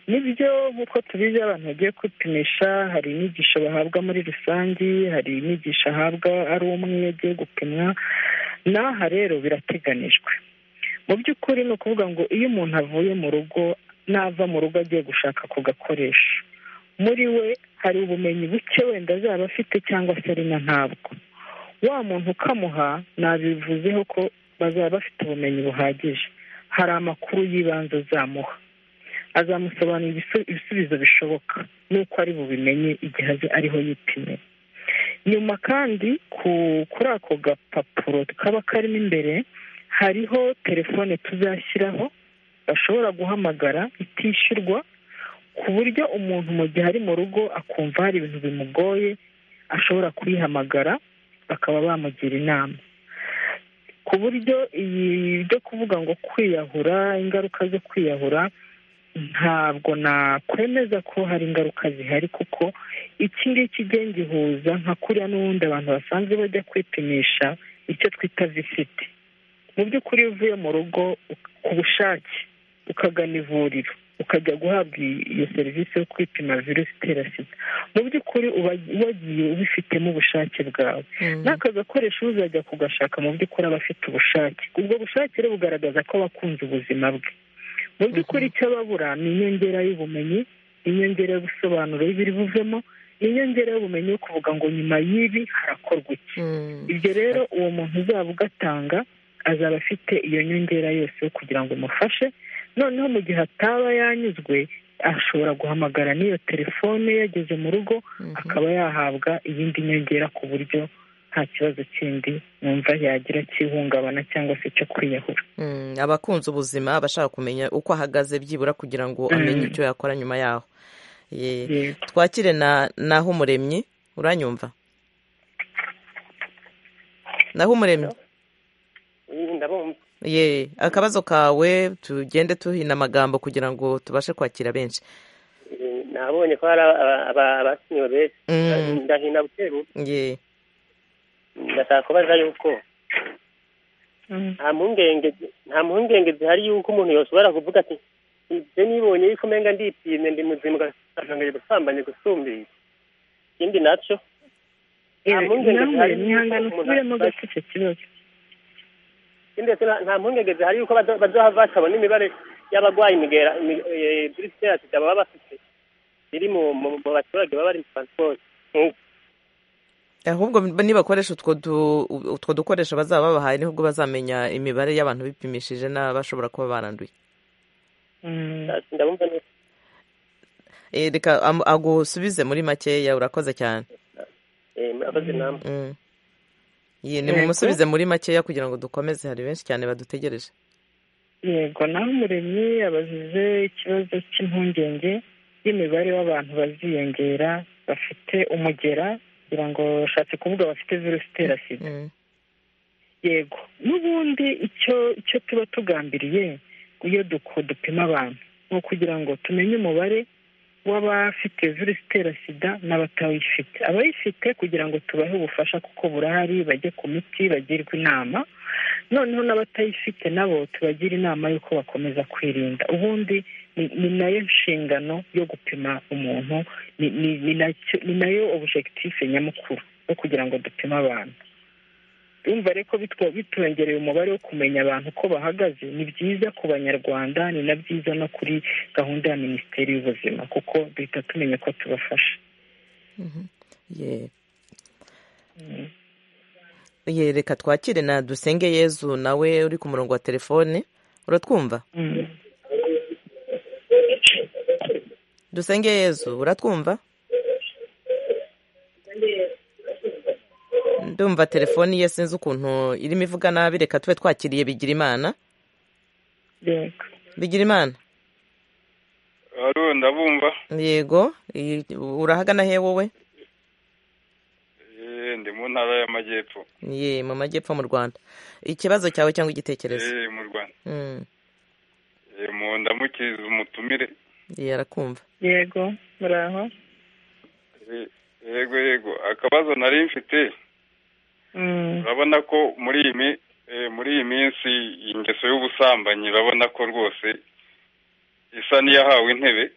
nibyo nk'uko tubizi abantu bagiye kwipimisha hari inyigisho bahabwa muri rusange hari inyigisho ahabwa ari umwe agiye gupimwa n'aha rero birateganijwe mu by'ukuri ni ukuvuga ngo iyo umuntu avuye mu rugo nava mu rugo agiye gushaka ku gakoresho muri we hari ubumenyi buke wenda azaba afite cyangwa se ari na ntabwo wa muntu ukamuha nabivuzeho ko bazaba bafite ubumenyi buhagije hari amakuru y'ibanze uzamuha azamusobanurira ibisubizo bishoboka n'uko ari bubimenye igihe ariho yipimye nyuma kandi kuri ako gapapuro kaba karimo imbere hariho telefone tuzashyiraho bashobora guhamagara itishyurwa ku buryo umuntu mu gihe ari mu rugo akumva hari ibintu bimugoye ashobora kuyihamagara bakaba bamugira inama ku buryo iyi byo kuvuga ngo kwiyahura ingaruka zo kwiyahura ntabwo nakwemeza ko hari ingaruka zihari kuko iki ngiki gihuza nka kuriya n'ubundi abantu basanzwe bajya kwipimisha icyo twita visiti mu by'ukuri iyo uvuye mu rugo ku bushake ukagana ivuriro ukajya guhabwa iyo serivisi yo kwipima virusi itera sida mu by'ukuri uba wagiye ubifitemo ubushake bwawe n'aka gakoresho uzajya kugashaka mu by'ukuri aba afite ubushake ubwo bushake rero bugaragaza ko wakunze ubuzima bwe mu by'ukuri icyo ababura ni inyongera y'ubumenyi inyongera y'ubusobanuro y'ibiri buvemo inyongera y'ubumenyi yo kuvuga ngo nyuma y'ibi harakorwa iki ibyo rero uwo muntu uzaba ugatanga azaba afite iyo nyongera yose kugira ngo umufashe noneho mu gihe ataba yanyuzwe ashobora guhamagara n'iyo telefone yageze mu rugo akaba yahabwa iyindi nyongera ku buryo nta kibazo kindi numva yagira cy'ihungabana cyangwa se cyo kwiyahura abakunze ubuzima abashaka kumenya uko ahagaze byibura kugira ngo amenye icyo yakora nyuma yaho twakire naho umuremyi uranyumva naho umuremyi ye akabazo kawe tugende tuhina amagambo kugira ngo tubashe kwakira benshi nabonye ko hari abasinyiwe benshi ndahina buteru ndashaka kubaza yuko nta mpungenge zihari yuko umuntu yoshobora kuvuga ati ibyo nibonye yuko umenga ndipimye ndi muzima ugasanga gusambanye gusumbiye ikindi nacyo nta mpungenge zihari yuko umuntu kibazo ndetse nta mpungenge zihari yuko batabona imibare y'abarwayi imigera virusi ya sida baba bafite iri mu baturage baba bari mu transport ahubwo nibakoresha utwo dukoresho bazaba babahaye niho ubwo bazamenya imibare y'abantu bipimishije n'abashobora kuba baranduye reka agusubize muri makeya urakoze cyane murakoze inama ni mumusubize muri makeya kugira ngo dukomeze hari benshi cyane badutegereje yego naho umuremyi yabajije ikibazo cy'impungenge y'imibare w'abantu baziyongera bafite umugera kugira ngo bashatse kuvuga bafite virusi itera sida yego n'ubundi icyo icyo tuba tugambiriye iyo dupima abantu ni ukugira ngo tumenye umubare w'abafite virusi itera sida n'abatayifite abayifite kugira ngo tubahe ubufasha kuko burahari bajye ku miti bagirwe inama noneho n'abatayifite nabo tubagira inama y'uko bakomeza kwirinda ubundi ni nayo nshingano yo gupima umuntu ni nayo objekitife nyamukuru yo kugira ngo dupime abantu yumva ariko bitwongereye umubare wo kumenya abantu uko bahagaze ni byiza ku banyarwanda ni na byiza no kuri gahunda ya minisiteri y'ubuzima kuko duhita tumenya ko tubafasha reka twakire na dusenge yezu nawe uri ku murongo wa telefone uratwumva dusenge yezu uratwumva ndumva telefoni ye sinzi ukuntu irimo ivuga nabi reka tube twakiriye bigira imana bigira imana ndabumva yego urahagana he wowe ndi mu ntara y'amajyepfo ye mu majyepfo mu rwanda ikibazo cyawe cyangwa igitekerezo mu rwanda mu ndamukiriza umutumire arakumva yego muraho yego yego akabazo nari mfite urabona ko muri iyi muri iyi minsi ingeso y'ubusambanyi urabona ko rwose isa n'iyahawe intebe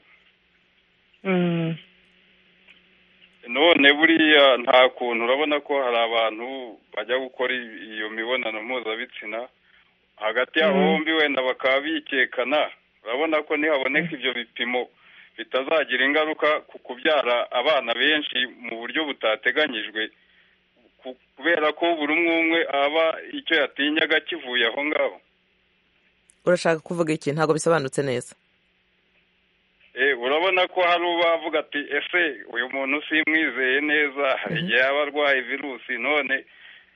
none buriya nta kuntu urabona ko hari abantu bajya gukora iyo mibonano mpuzabitsina hagati yabo bombi wenda bakaba bikekana urabona ko nihaboneka ibyo bipimo bitazagira ingaruka ku kubyara abana benshi mu buryo butateganyijwe kubera ko buri umwe umwe aba icyo yatinyaga kivuye aho ngaho urashaka kuvuga iki ntabwo bisobanutse neza urabona ko hari ubavuga ati ese uyu muntu simwizeye neza hari igihe yaba arwaye virusi none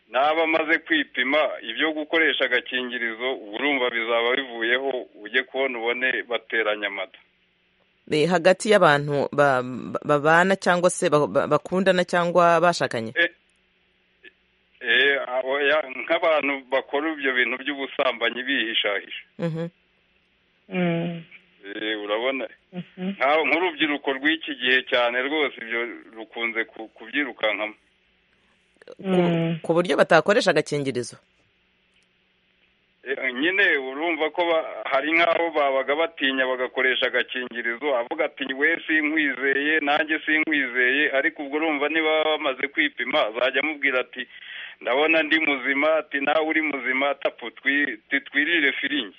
naba amaze kwipima ibyo gukoresha agakingirizo urumva bizaba bivuyeho ujye kubona ubone bateranya amata hagati y'abantu babana cyangwa se bakundana cyangwa bashakanye nk'abantu bakora ibyo bintu by'ubusambanyi bihishahisha urabona nk'urubyiruko rw'iki gihe cyane rwose ibyo rukunze kubyirukankamo ku buryo batakoresha agakingirizo nyine urumva ko hari nk'aho babaga batinya bagakoresha agakingirizo avuga ati we sinkwizeye nanjye sinkwizeye ariko ubwo urumva niba bamaze kwipima azajya amubwira ati ndabona ndi muzima ati nawe uri muzima tapu titwirire firingi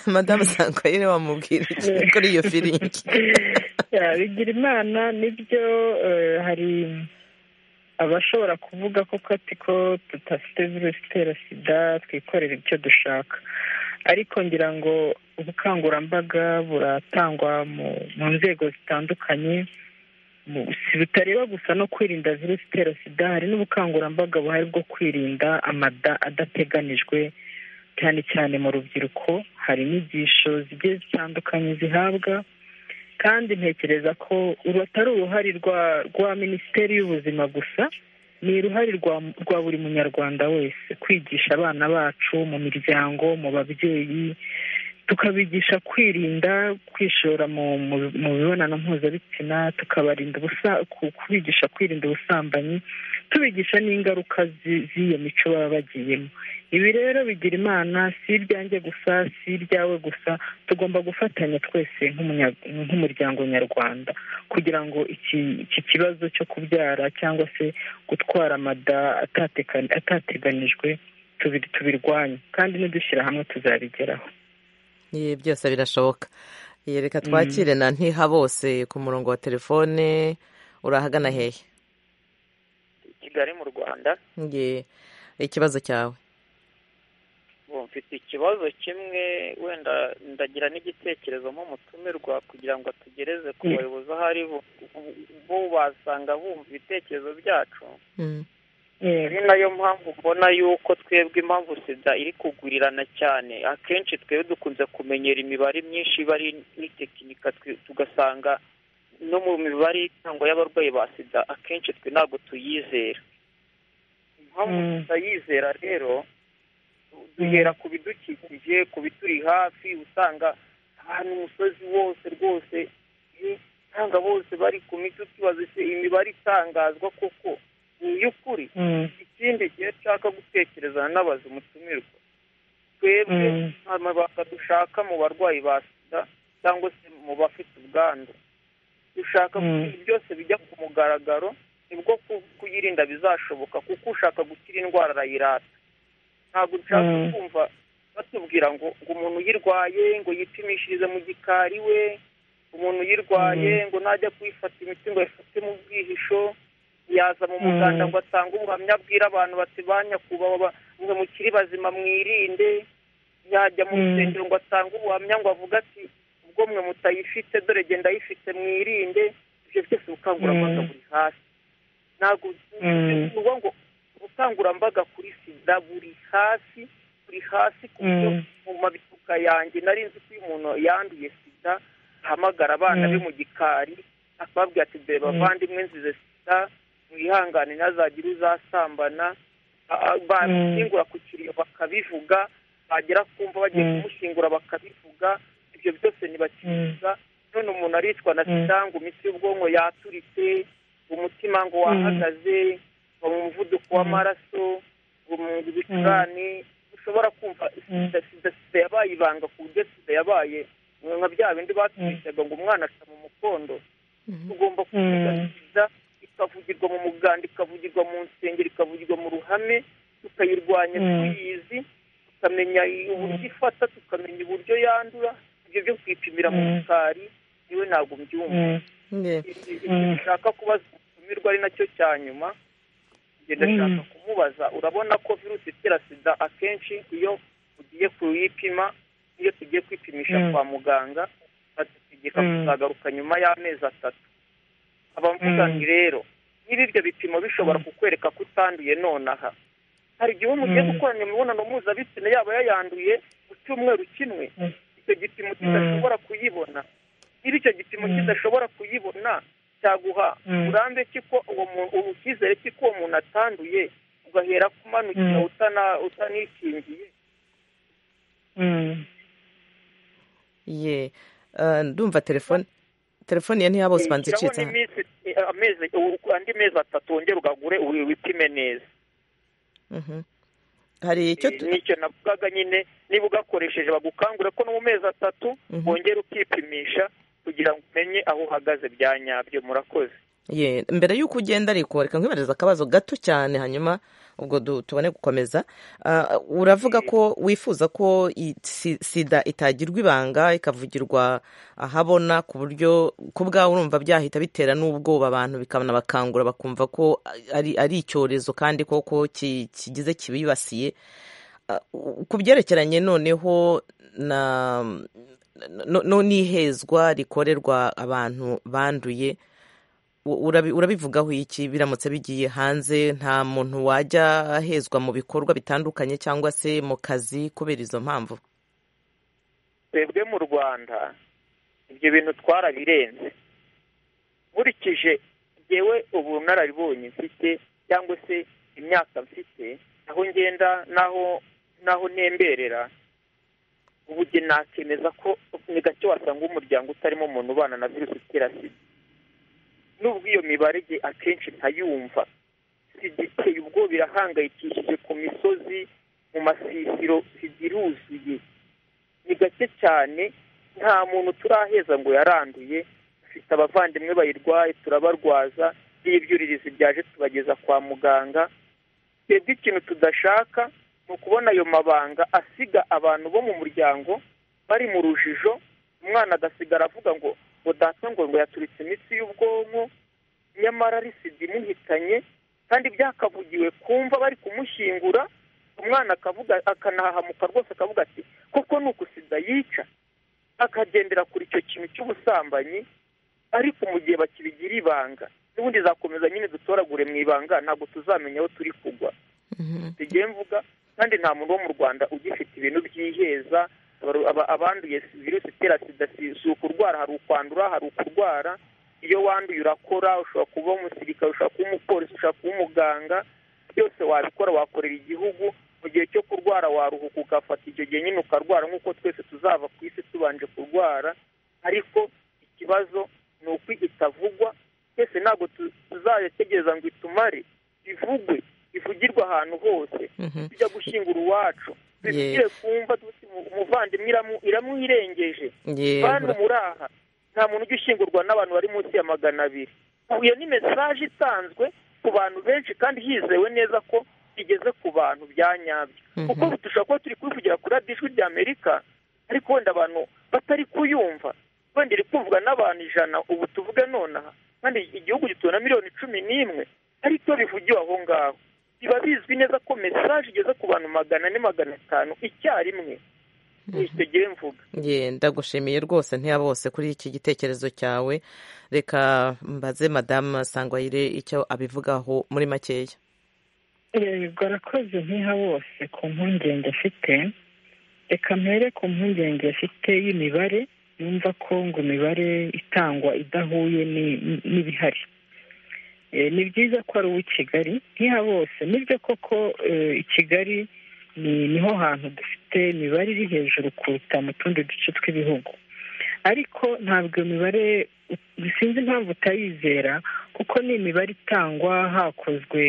madamu sankwayire wamubwira iki kuri iyo firingi bigira imana nibyo hari abashobora kuvuga ko kati ko tudafite virusi itera sida twikorera ibyo dushaka ariko ngira ngo ubukangurambaga buratangwa mu nzego zitandukanye bitareba gusa no kwirinda virusi itera sida hari n'ubukangurambaga buhari bwo kwirinda amada adateganijwe cyane cyane mu rubyiruko hari inyigisho zigiye zitandukanye zihabwa kandi ntekereza ko uru atari uruhare rwa minisiteri y'ubuzima gusa ni uruhare rwa buri munyarwanda wese kwigisha abana bacu mu miryango mu babyeyi tukabigisha kwirinda kwishora mu mibonano mpuzabitsina tukabarinda kubigisha kwirinda ubusambanyi tubigisha n'ingaruka z'iyo mico baba bagiyemo ibi rero bigira imana si ibyanjye gusa si ibyawe gusa tugomba gufatanya twese nk'umuryango nyarwanda kugira ngo iki kibazo cyo kubyara cyangwa se gutwara amada atateganijwe tubirwanye kandi nidushyira hamwe tuzabigeraho byose birashoboka reka twakire na ntiha bose ku murongo wa telefone urahagana hehe kigali mu rwanda ikibazo cyawe mfite ikibazo kimwe wenda ndagira n'igitekerezo nk'umutumirwa kugira ngo tugereze ku bayobozi aho ari bo basanga bumva ibitekerezo byacu ni nayo mpamvu mbona yuko twebwe impamvu sida iri kugurirana cyane akenshi twebwe dukunze kumenyera imibare myinshi iba ari n'itekinika tugasanga no mu mibare itangwa y'abarwayi ba sida akenshi twe ntabwo tuyizera impamvu tutayizera rero duhera ku bidukikije ku bituri hafi usanga ahantu umusozi wose rwose usanga bose bari ku miti tubaza imibare itangazwa koko ni iy'ukuri ikindi gihe nshaka gutekerezana n'abazi umutumirwa twebwe amabanga dushaka mu barwayi ba sida cyangwa se mu bafite ubwandu dushaka byose bijya ku mugaragaro nibwo kuyirinda bizashoboka kuko ushaka gukira indwara arayirata ntabwo nshaka kumva batubwira ngo ngo umuntu uyirwaye ngo yipimishirize mu gikari we umuntu uyirwaye ngo najya kuyifata imiti ngo ayifate mu bwihisho yaza mu muganda ngo atange ubuhamya abwira abantu bati ba nyakubahwa ngo mukiri bazima mwirinde yajya mu rusengero ngo atange ubuhamya ngo avuge ati ubwo mwe mutayifite dore genda ayifite mwirinde ibyo byose ubukangurambaga buri hasi ntabwo bivuga ngo ubukangurambaga kuri sida buri hasi buri hasi ku buryo mu mabituka yanjye nari nzi ko iyo umuntu yanduye sida ahamagara abana be mu gikari akababwira ati dore bavandimwe nzize sida mwihangane ntazagire uzasambana bashyingura ku kiriyo bakabivuga bagera kumva bagiye kumushyingura bakabivuga ibyo byose ntibakivuga none umuntu aricwa na sida ngo imitsi y'ubwonko yaturitse umutima ngo wahagaze mu muvuduko w'amaraso ngo mu bicurane ushobora kumva sida sida yabaye ibanga ku buryo sida yabaye nka bya bindi batwishaga ngo umwana aca mu mukondo tugomba kuyiganiriza ikavugirwa mu muganda ikavugirwa mu nsengero ikavugirwa mu ruhame tukayirwanya tuyizi tukamenya uburyo ifata tukamenya uburyo yandura ibyo byo kwipimira mu mukari niwe ntabwo mbyumva nshaka kubaza umutumirwa ari nacyo cya nyuma ngenda nshaka kumubaza urabona ko virusi itera sida akenshi iyo ugiye kuyipima iyo tugiye kwipimisha kwa muganga badutegeka kuzagaruka nyuma y'amezi atatu abavuga ngo rero niba ibyo bipimo bishobora kukwereka ko utanduye nonaha hari igihe umugiye gukorana imibonano mpuzabitsina yaba yayanduye ku cyumweru kimwe icyo gipimo kidashobora kuyibona niba icyo gipimo kidashobora kuyibona cyaguha urambe ko uwo muntu icyizere cy'uko uwo muntu atanduye ugahera kumanukira utanikingiye ye ndumva telefone telefone ye ntiyabose ubanza icitse andi mezi atatu wongere ugagure wipime neza hari icyo nicyo navugaga nyine niba ugakoresheje bagukangura ko no mu mezi atatu wongere ukipimisha kugira ngo umenye aho uhagaze bya nyabyo murakoze ye mbere y'uko ugenda ariko reka nkwibariza akabazo gato cyane hanyuma ubwo tubone gukomeza uravuga ko wifuza ko sida itagirwa ibanga ikavugirwa ahabona ku buryo ku bwawe urumva byahita bitera n'ubwoba abantu bikanabakangura bakumva ko ari icyorezo kandi koko kigize kibibasiye ku byerekeranye noneho n'ihezwa rikorerwa abantu banduye urabivugaho iki biramutse bigiye hanze nta muntu wajya ahezwa mu bikorwa bitandukanye cyangwa se mu kazi kubera izo mpamvu twebwe mu rwanda ibyo bintu twarabirenze nkurikije ngewe ubunararibonye mfite cyangwa se imyaka mfite aho ngenda n'aho n'aho ntemberera ubu nakemeza ko ni gake wasanga umuryango utarimo umuntu ubana na virusi itera sida nubwo iyo mibare akenshi ntayumva sida iteye ubwoba irahangayikishije ku misozi mu masisiro sida iruzuye ni gake cyane nta muntu turaheza ngo yaranduye dufite abavandimwe bayirwaye turabarwaza n'ibyuririzi byaje tubageza kwa muganga twebwe ikintu tudashaka ni ukubona ayo mabanga asiga abantu bo mu muryango bari mu rujijo umwana agasigara avuga ngo data ngo ngo yaturitse imitsi y'ubwonko nyamara ari sida imuhitanye kandi byakavugiwe kumva bari kumushyingura umwana akavuga akanahahamuka rwose akavuga ati kuko ni uku sida yica akagendera kuri icyo kintu cy'ubusambanyi ariko mu gihe bakibigira ibanga n'ubundi zakomeza nyine dutoragure mu ibanga ntabwo tuzamenya aho turi kugwa tugiye mvuga kandi nta muntu wo mu rwanda ugifite ibintu byiheza abanduye virusi itera sida si ukurwara hari ukwandura hari ukurwara iyo wanduye urakora ushobora kuba umusirikare ushobora kuba umupolisi ushobora kuba umuganga byose wabikora wakorera igihugu mu gihe cyo kurwara waruhuka ugafata icyo gihe nyine ukarwara nk'uko twese tuzava ku isi tubanje kurwara ariko ikibazo ni uko itavugwa twese ntabwo tuzayategereza ngo itumare ivugwe ivugirwe ahantu hose tujya gushyingura uwacu bibwire kumva umuvandimwe iramwirengeje bantu muraha nta muntu ujya ushyingurwa n'abantu bari munsi ya magana abiri iyo ni mesaje itanzwe ku bantu benshi kandi hizewe neza ko igeze ku bantu bya nyabyo kuko dushobora kuba turi kubivugira kuri radiyo ijwi ry'amerika ariko wenda abantu batari kuyumva wenda iri kumvwa n'abantu ijana ubu tuvuge nonaha kandi igihugu gituwe na miliyoni cumi n'imwe ariko bivugiwe aho ngaho biba bizwi neza ko mesaje igeze ku bantu magana ane magana atanu icyarimwe gihe mvuga ndagushimiye rwose bose kuri iki gitekerezo cyawe reka mbaze madamu sangwayire icyo abivugaho muri makeya bwarakoze nkiha bose ku mpungenge afite reka mpere ku mpungenge afite y'imibare yumva ko ngo imibare itangwa idahuye n'ibihari ni byiza ko ari uw'i kigali nkiha bose nibyo koko i kigali niho hantu dufite imibare iri hejuru kuruta mu tundi duce tw'ibihugu ariko ntabwo iyo mibare sinzi impamvu utayizera kuko ni imibare itangwa hakozwe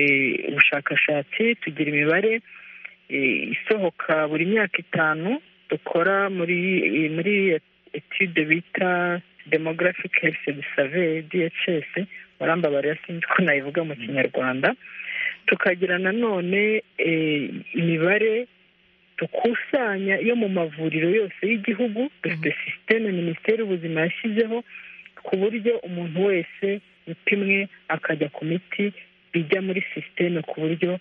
ubushakashatsi tugira imibare isohoka buri myaka itanu dukora muri muri etude bita demographic health survey dhs warambabariya sinzi ko nayivuga mu kinyarwanda tukagira nanone imibare dukusanya yo mu mavuriro yose y'igihugu dufite sisiteme minisiteri y'ubuzima yashyizeho ku buryo umuntu wese upimwe akajya ku miti bijya muri sisiteme ku buryo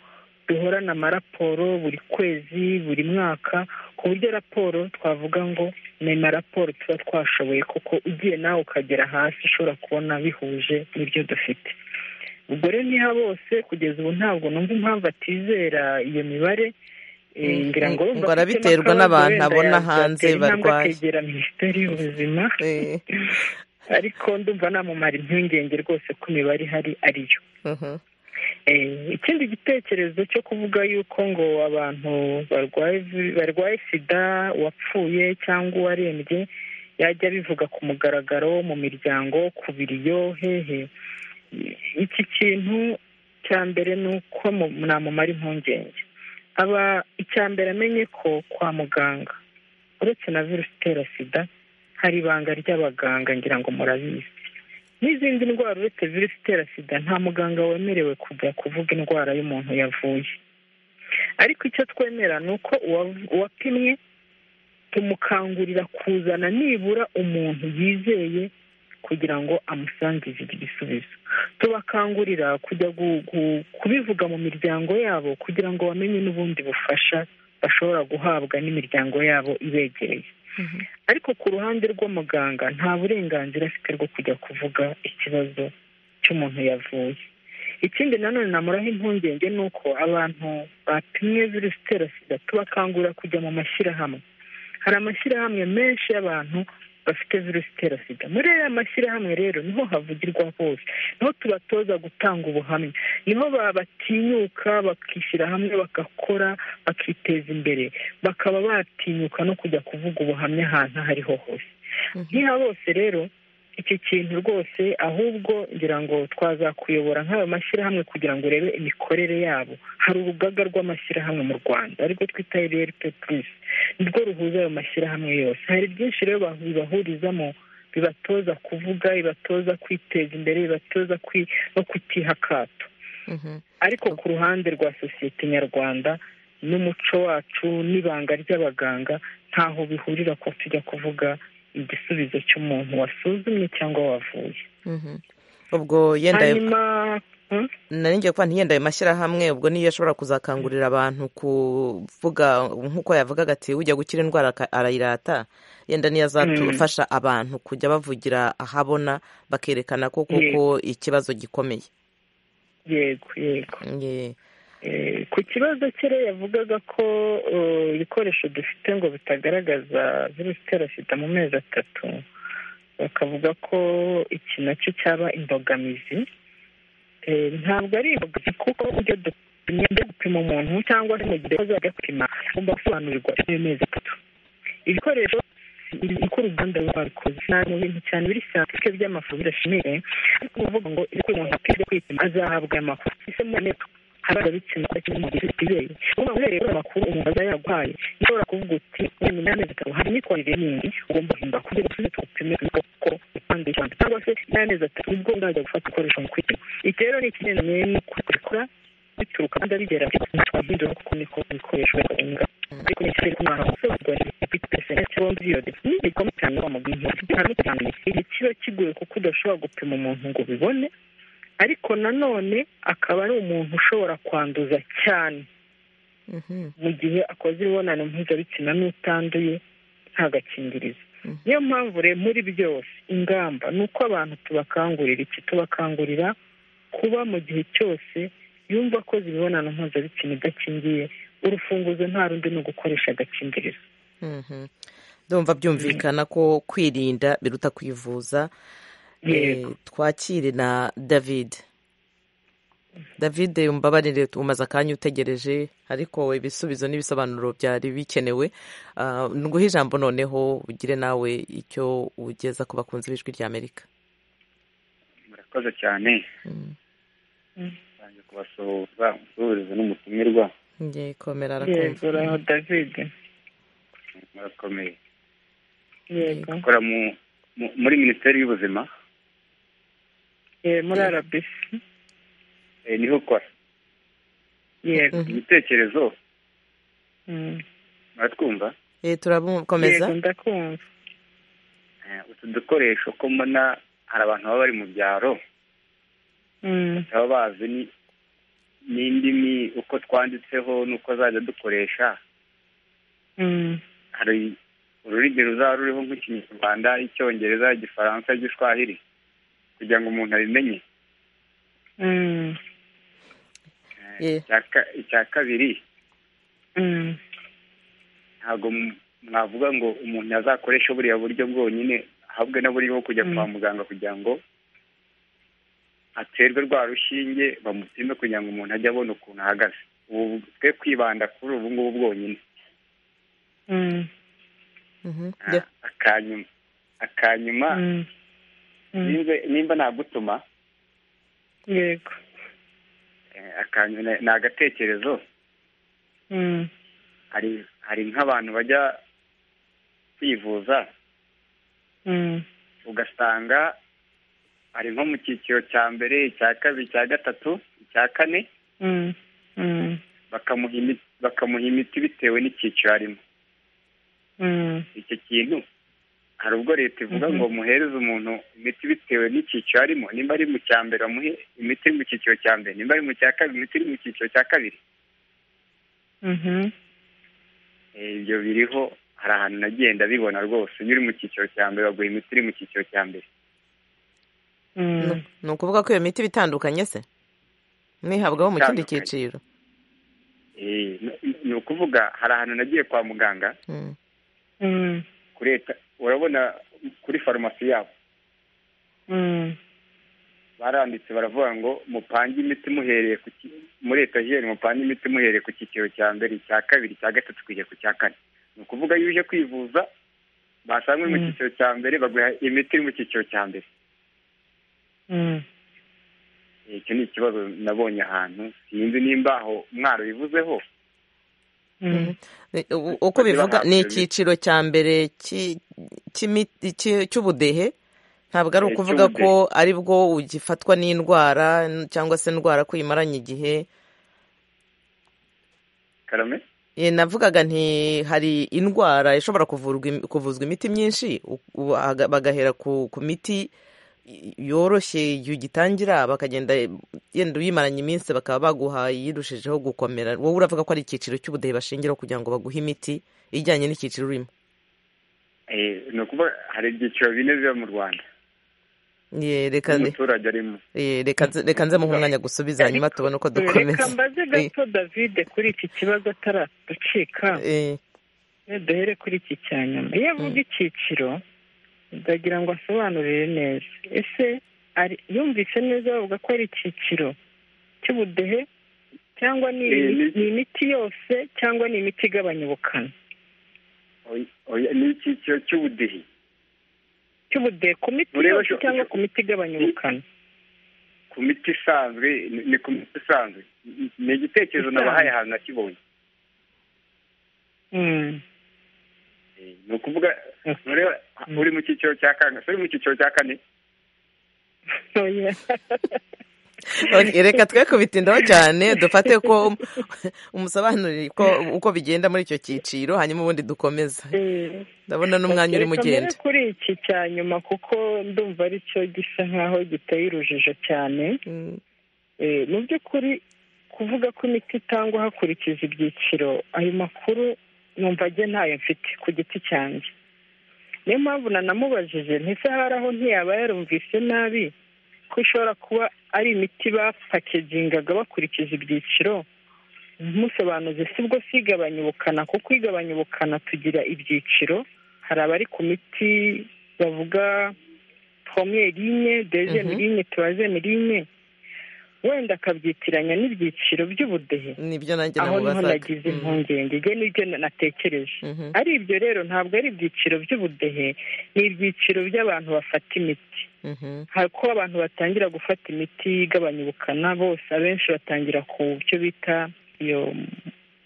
duhorana amaraporo buri kwezi buri mwaka ku buryo raporo twavuga ngo ni amaraporo tuba twashoboye kuko ugiye nawe ukagera hasi ushobora kubona bihuje n'ibyo dufite ubwo rero niha bose kugeza ubu ntabwo numva impamvu atizera iyo mibare ngo arabiterwa n'abantu abona hanze barwaye akegera minisiteri y'ubuzima ariko ndumva namumara impungenge rwose ko imibare ihari ariyo ikindi gitekerezo cyo kuvuga yuko ngo abantu barwaye sida wapfuye cyangwa uwarembye yajya bivuga ku mugaragaro mu miryango ku biriyo hehe iki kintu cya mbere ni uko namumara impungenge aba icya mbere amenye ko kwa muganga uretse na virusi itera sida hari ibanga ry'abaganga ngira ngo murabizi n'izindi ndwara uretse virusi itera sida nta muganga wemerewe kujya kuvuga indwara y'umuntu yavuye ariko icyo twemera ni uko uwapimwe tumukangurira kuzana nibura umuntu yizeye kugira ngo amusangize igisubizo tubakangurira kujya kubivuga mu miryango yabo kugira ngo bamenye n'ubundi bufasha bashobora guhabwa n'imiryango yabo ibegereye ariko ku ruhande rw'umuganga nta burenganzira afite bwo kujya kuvuga ikibazo cy'umuntu yavuye ikindi nanone namuraho impungenge ni uko abantu bapimwe virusi itera sida tubakangurira kujya mu mashyirahamwe hari amashyirahamwe menshi y'abantu bafite virusi itera sida muri aya mashyirahamwe rero niho havugirwa hose niho tubatoza gutanga ubuhamya niho batinyuka bakishyira hamwe bagakora bakiteza imbere bakaba batinyuka no kujya kuvuga ubuhamya ahantu aho ariho hose niha bose rero iki kintu rwose ahubwo ngira ngo twazakuyobora nk'aya mashyirahamwe kugira ngo urebe imikorere yabo hari urugaga rw'amashyirahamwe mu rwanda ariko twita rp purisi nirwo ruhuza ayo mashyirahamwe yose hari byinshi rero bibahurizamo bibatoza kuvuga bibatoza kwiteza imbere bibatoza no kutiha akato ariko ku ruhande rwa sosiyete nyarwanda n'umuco wacu n'ibanga ry'abaganga ntaho bihurira ko tujya kuvuga igisubizo cy'umuntu wasuzumye cyangwa wavuye ubwo yenda naringiye kuba ntiyenda ayo mashyirahamwe ubwo niyo ashobora kuzakangurira abantu kuvuga nk'uko yavugaga ati ujya gukira indwara arayirata yenda niyo azafasha abantu kujya bavugira ahabona bakerekana ko kuko ikibazo gikomeye yego yego ku kibazo kera yavugaga ko ibikoresho dufite ngo bitagaragaza virusi itera sida mu mezi atatu bakavuga ko iki nacyo cyaba imbogamizi ntabwo ari imbogamizi kuko ibyo dupimye gupima umuntu cyangwa se mu gihe azajya gupima agomba gusobanurirwa ayo mezi atatu ibikoresho uko uruganda ruba rukoze ni mu bintu cyane biri santike by'amafu birashimire ariko uvuga ngo iyo umuntu akwiriye kwipima azahabwa amakuru ese mubone abaga bitsina ko kimwe mu gihe kitizeye uba uhereye kuri amakuru umuntu aba yarwaye ushobora kuvuga uti uyu nyuma y'amezi atatu hari imyitwarire yindi ugomba guhindura kugira ngo usubize tugupime uko impande y'ishyamba cyangwa se nyuma y'amezi atatu nibwo uzajya gufata ibikoresho mu kwipima iki rero ni ikigendanye n'uko tubikora bituruka kandi bigera twahindura kuko niko ibikoresho bikorwa ariko ni ikirere kumwana gusobanurwa n'ibipesene cyangwa biyode n'igikombe cyane wa mugwimu harimo cyane igihe kiba kigoye kuko udashobora gupima umuntu ngo ubibone ariko nanone akaba ari umuntu ushobora kwanduza cyane mu gihe akoze imibonano mpuzabitsina n'utanduye nta gakingirizo niyo mpamvu rero muri byose ingamba ni uko abantu tubakangurira iki tubakangurira kuba mu gihe cyose yumva akoze imibonano mpuzabitsina idakingiye urufunguzo nta rundi ni ugukoresha agakingirizo ndumva byumvikana ko kwirinda biruta kwivuza twakire na david david umbabarire umaze akanya utegereje ariko ibisubizo n'ibisobanuro byari bikenewe nguhe ijambo noneho ugire nawe icyo ugeza ku bakunzi b'ijwi ry'amerika murakoze cyane ntange kubasuhuza umusuhuzo n'umutumirwa ngiye komera yego uraho david murakomeye yego akora mu- mu- muri minisiteri y'ubuzima Eh, muri rbc eh, niho ukora yego ibitekerezo Mm. muratwumva turakomeza Yego, ndakumva Eh, utu dukoresho ko mbona hari abantu baba bari mu byaro Mm. baba bazi ni- n'indimi uko twanditseho n'uko zajya dukoresha Mm. hari ururimi ruzaba ruriho nk'ikinyarwanda icyongereza igifaransa igishwahiri kugira ngo umuntu abimenye Mm. Eh, icya ka- icya kabiri Mm. ntabwo m- mwavuga ngo umuntu azakoresha buriya buryo bwonyine ahabwe n'uburyo bwo kujya kwa muganga kugira ngo aterwe rwa rushinge bamupime kugira ngo umuntu ajye abona ukuntu ahagaze ubu twe kwibanda kuri ubu ngubu bwonyine Mm. Ah, akanyuma akanyuma Mm. Mm. nimba- nimba nagutuma yego eh, akanyuma ni- ni agatekerezo Mm. hari hari nk'abantu bajya kwivuza Mm. ugasanga ari nko mu cyiciro cya mbere icya kabiri icya gatatu icya kane Mm. Mm. bakamuha imiti bakamuha imiti bitewe n'icyiciro arimo Mm. icyo kintu hari ubwo leta ivuga Mhm. ngo muhereze umuntu imiti bitewe n'icyiciro arimo nimba ari mu cya mbere bamuhe imiti iri mu cyiciro cya mbere nimba ari mu cya kabiri imiti iri mu cyiciro cya kabiri Mhm. Eh, ibyo biriho hari ahantu nagenda bibona rwose iyo uri mu cyiciro cya mbere baguha imiti iri mu cyiciro cya mbere Nu- ni ukuvuga ko iyo miti iba itandukanye se nihabwaho mu kindi Itandukanye. cyiciro Eh, ni- ni ukuvuga hari ahantu nagiye kwa muganga Mm. Mm. kuri leta urabona kuri farumasi yabo Mm. baranditse baravuga ngo mupange imiti muhereye ku ki- muri etajeri mupange imiti muhereye ku cyiciro cya mbere icya kabiri icya gatatu kugera ku cya kane ni ukuvuga iyo uje kwivuza basanga uri mu Mm. cyiciro cya mbere baguha imiti iri mu cyiciro cya mbere Mm. Eh, icyo ni ikibazo nabonye ahantu sinzi nimba aho mwaro bivuzeho Mm. Eh, u- uko bivuga ni icyiciro cya mbere cy'i- cy'imiti- cy- cy'ubudehe ntabwo ari Eh, ukuvuga cy'ubudehe. ko ari bwo ugifatwa n'indwara n- cyangwa se indwara ko uyimaranye igihe karame Eh, navugaga nti hari indwara ishobora kuvurwa im- kuvuzwa imiti myinshi u- u- aga- bagahera ku ku miti y- yoroshye yugitangira bakagenda yenda uyimaranye iminsi bakaba baguha yirushijeho gukomera wowe uravuga ko ari icyiciro cy'ubudehe bashingiraho kugira ngo baguhe imiti ijyanye n'icyiciro urimo Eh, ni ukuvuga hari ibyiciro bine biba mu rwanda Ye, reka nde- n'umuturage arimo ye, reka nze- reka nze muhe umwanya gusubiza hanyuma tubone uko reka dukomeza mbaze gato david kuri iki kibazo ataraducika Eh, duhere kuri iki cya nyuma iyo avuga icyiciro ndagira ngo asobanurire neza ese ari- yumvise neza bavuga ko ari icyiciro cy'ubudehe cyangwa ni Eh, imi- ni- ni imiti yose cyangwa ni imiti igabanya ubukana Oya, oya, ni icyiciro cy'ubudehe cy'ubudehe ku miti Ureba yose sho- cyangwa ku miti igabanya ubukana ku miti isanzwe ni- ni ku miti isanzwe Ni- ni igitekerezo nabahaye ahantu nakibonye Mm. ni ukuvuga ureba uri mu cyiciro cya kangahe uri mu cyiciro cya kane Oya. Okay, reka twe kubitindaho cyane dufate ko umusobanurire ko uko bigenda muri icyo cyiciro hanyuma ubundi dukomeza Eh, ndabona n'umwanya urimo reka ugenda mbere kuri iki cya nyuma kuko ndumva ari cyo gisa nk'aho giteye urujijo cyane Eh, mu by'ukuri kuvuga ko imiti itangwa hakurikije ibyiciro ayo makuru numva ajye ntayo mfite ku giti cyanjye niyo mpamvu nanamubajije ntese hari aho ntiyaba yarumvise nabi ko ishobora kuba ari imiti bapakegingaga bakurikije ibyiciro musobanuzi si bwo si igabanya ubukana kuko igabanya ubukana tugira ibyiciro hari abari ku miti bavuga première ligne deuxième Mhm. ligne troisième ligne wenda akabyitiranya n'ibyiciro by'ubudehe nibyo nanjye aho niho namubazaga nagize impungenge ibyo nibyo na- natekereje Mhm. ari ibyo rero ntabwo ari ibyiciro by'ubudehe ni ibyiciro by'abantu bafata imiti Mhm. hari ko abantu batangira gufata imiti igabanya ubukana bose abenshi batangira ku byo bita iyo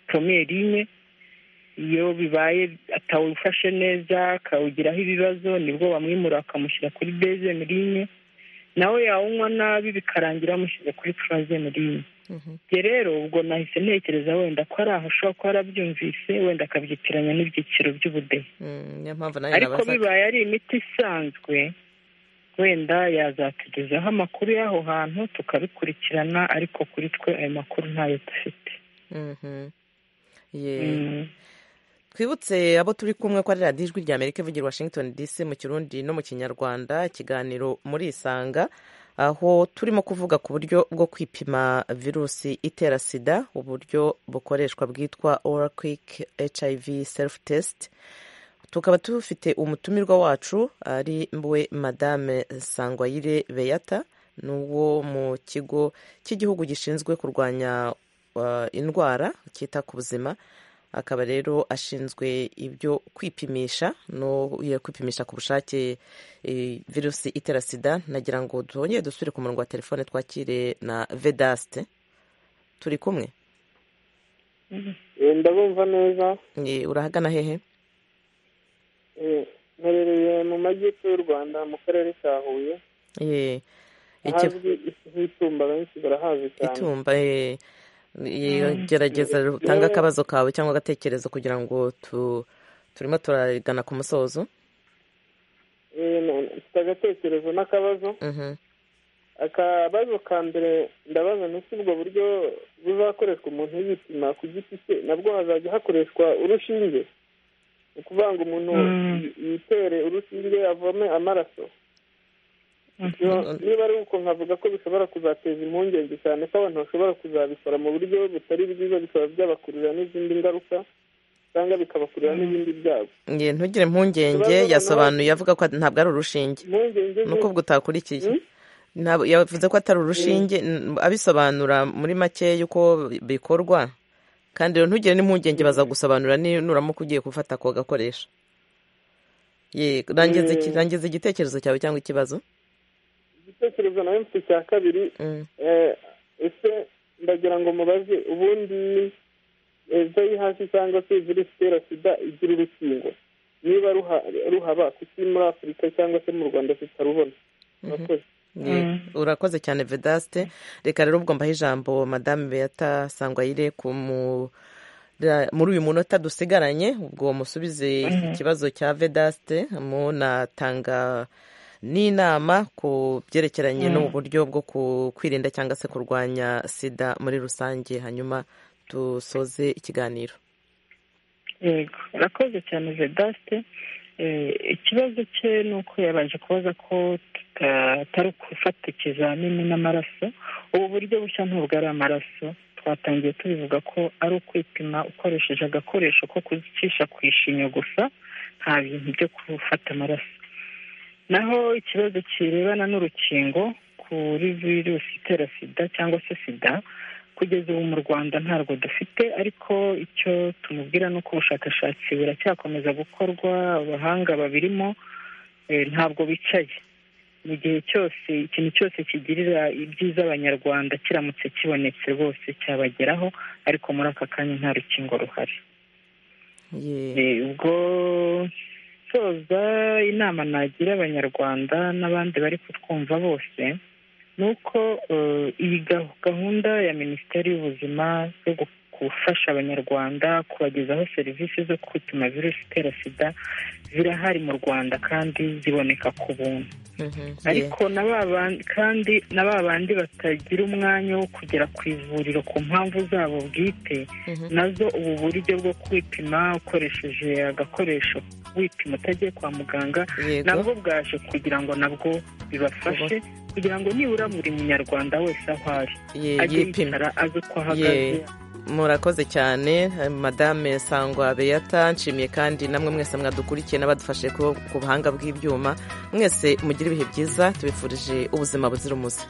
pitomeri imwe iyo bibaye atawufashe neza akawugiraho ibibazo nibwo bamwimura bakamushyira kuri bezemu rimwe nawe yawunywa nabi bikarangira bamushyize kuri purazemu rimwe ibyo rero ubwo nahise ntekereza wenda ko ari aho ashobora kuba arabyumvise wenda akabyitiranya n'ibyiciro by'ubudehe niyo mpamvu nawe ariko bibaye ari imiti isanzwe wenda yazatugezaho amakuru y'aho hantu tukabikurikirana ariko kuri twe ayo makuru ntayo dufite twibutse abo turi kumwe ko ari radiyo ijwi rya amerika ivugira washington dc mu kirundi no mu kinyarwanda ikiganiro muri isanga aho turimo kuvuga ku buryo bwo kwipima virusi itera sida uburyo bukoreshwa bwitwa orakwiki hiv self test tukaba dufite umutumirwa wacu ari mwe madame sangwayire beyata ni uwo mu kigo cy'igihugu gishinzwe kurwanya indwara cyita ku buzima akaba rero ashinzwe ibyo kwipimisha no kwipimisha ku bushake virusi itera sida nagira ngo duhongere dusubire ku murongo wa telefone twakire na vedasite turi kumwe ndabumva neza urahagana hehe mperereye mu majyepfo y'u rwanda mu karere ka huye ahazwi nk'itumba benshi barahazi cyane itumba gerageza utange akabazo kawe cyangwa agatekerezo kugira ngo turimo turagana ku musozo mfite agatekerezo n'akabazo akabazo ka mbere ndabaza ntusi ubwo buryo buzakoreshwa umuntu yipima ku giti cye nabwo hazajya hakoreshwa urushinge ni ukuvuga ngo umuntu yitere urushinge avome amaraso niba ari uko nkavuga ko bishobora kuzateza impungenge cyane ko abantu bashobora kuzabikora mu buryo butari bwiza bikaba byabakururira n'izindi ngaruka cyangwa bikabakururira n'ibindi byago ntugire impungenge yasobanuye avuga ko ntabwo ari urushinge ni ukuvuga utakurikiye yavuze ko atari urushinge abisobanura muri make y'uko bikorwa kandi rero ntugire n'impungenge bazagusobanurira nuramuka ugiye gufata ako gakoresho rangiza igitekerezo cyawe cyangwa ikibazo igitekerezo nawe mfite cya kabiri ese ndagira ngo mubaze ubundi ejo hasi cyangwa se virusi itera sida igira urukingo niba ruhaba kuki muri afurika cyangwa se mu rwanda tutarubona murakoze urakoze cyane vedasite reka rero ubwo mbaho ijambo madame beyata sangwayire ku mu muri uyu munota dusigaranye ubwo musubize ikibazo cya vedasite munatanga n'inama ku byerekeranye n'ubu buryo bwo kwirinda cyangwa se kurwanya sida muri rusange hanyuma dusoze ikiganiro yego urakoze cyane vedasite ikibazo cye ni uko yabanje kubaza ko tutari gufata ikizamini n'amaraso ubu buryo bushya ntabwo ari amaraso twatangiye tubivuga ko ari ukwipima ukoresheje agakoresho ko kuzicisha ku ishinya gusa nta bintu byo gufata amaraso naho ikibazo kirebana n'urukingo kuri virusi itera sida cyangwa se sida kugeza ubu mu rwanda ntabwo dufite ariko icyo tumubwira ni uko ubushakashatsi buracyakomeza gukorwa abahanga babirimo ntabwo bicaye mu gihe cyose ikintu cyose kigirira ibyiza abanyarwanda kiramutse kibonetse rwose cyabageraho ariko muri aka kanya nta rukingo ruhari ubwo gusoza inama nagira abanyarwanda n'abandi bari kutwumva bose ni uko iyi gahunda ya minisiteri y'ubuzima yo gufasha abanyarwanda kubagezaho serivisi zo kwituma virusi itera sida zirahari mu rwanda kandi ziboneka ku buntu ariko kandi na ba bandi batagira umwanya wo kugera ku ivuriro ku mpamvu zabo bwite nazo ubu buryo bwo kwipima ukoresheje agakoresho wipima utagiye kwa muganga nabwo bwaje kugira ngo nabwo bibafashe kugira ngo nibura buri munyarwanda wese aho ari ajye yicara azi uko ahagaze murakoze cyane madame sangwa beyata nshimiye kandi namwe mwese mwadukurikiye n'abadufashe ku buhanga bw'ibyuma mwese mugire ibihe byiza tubifurije ubuzima buzira umuze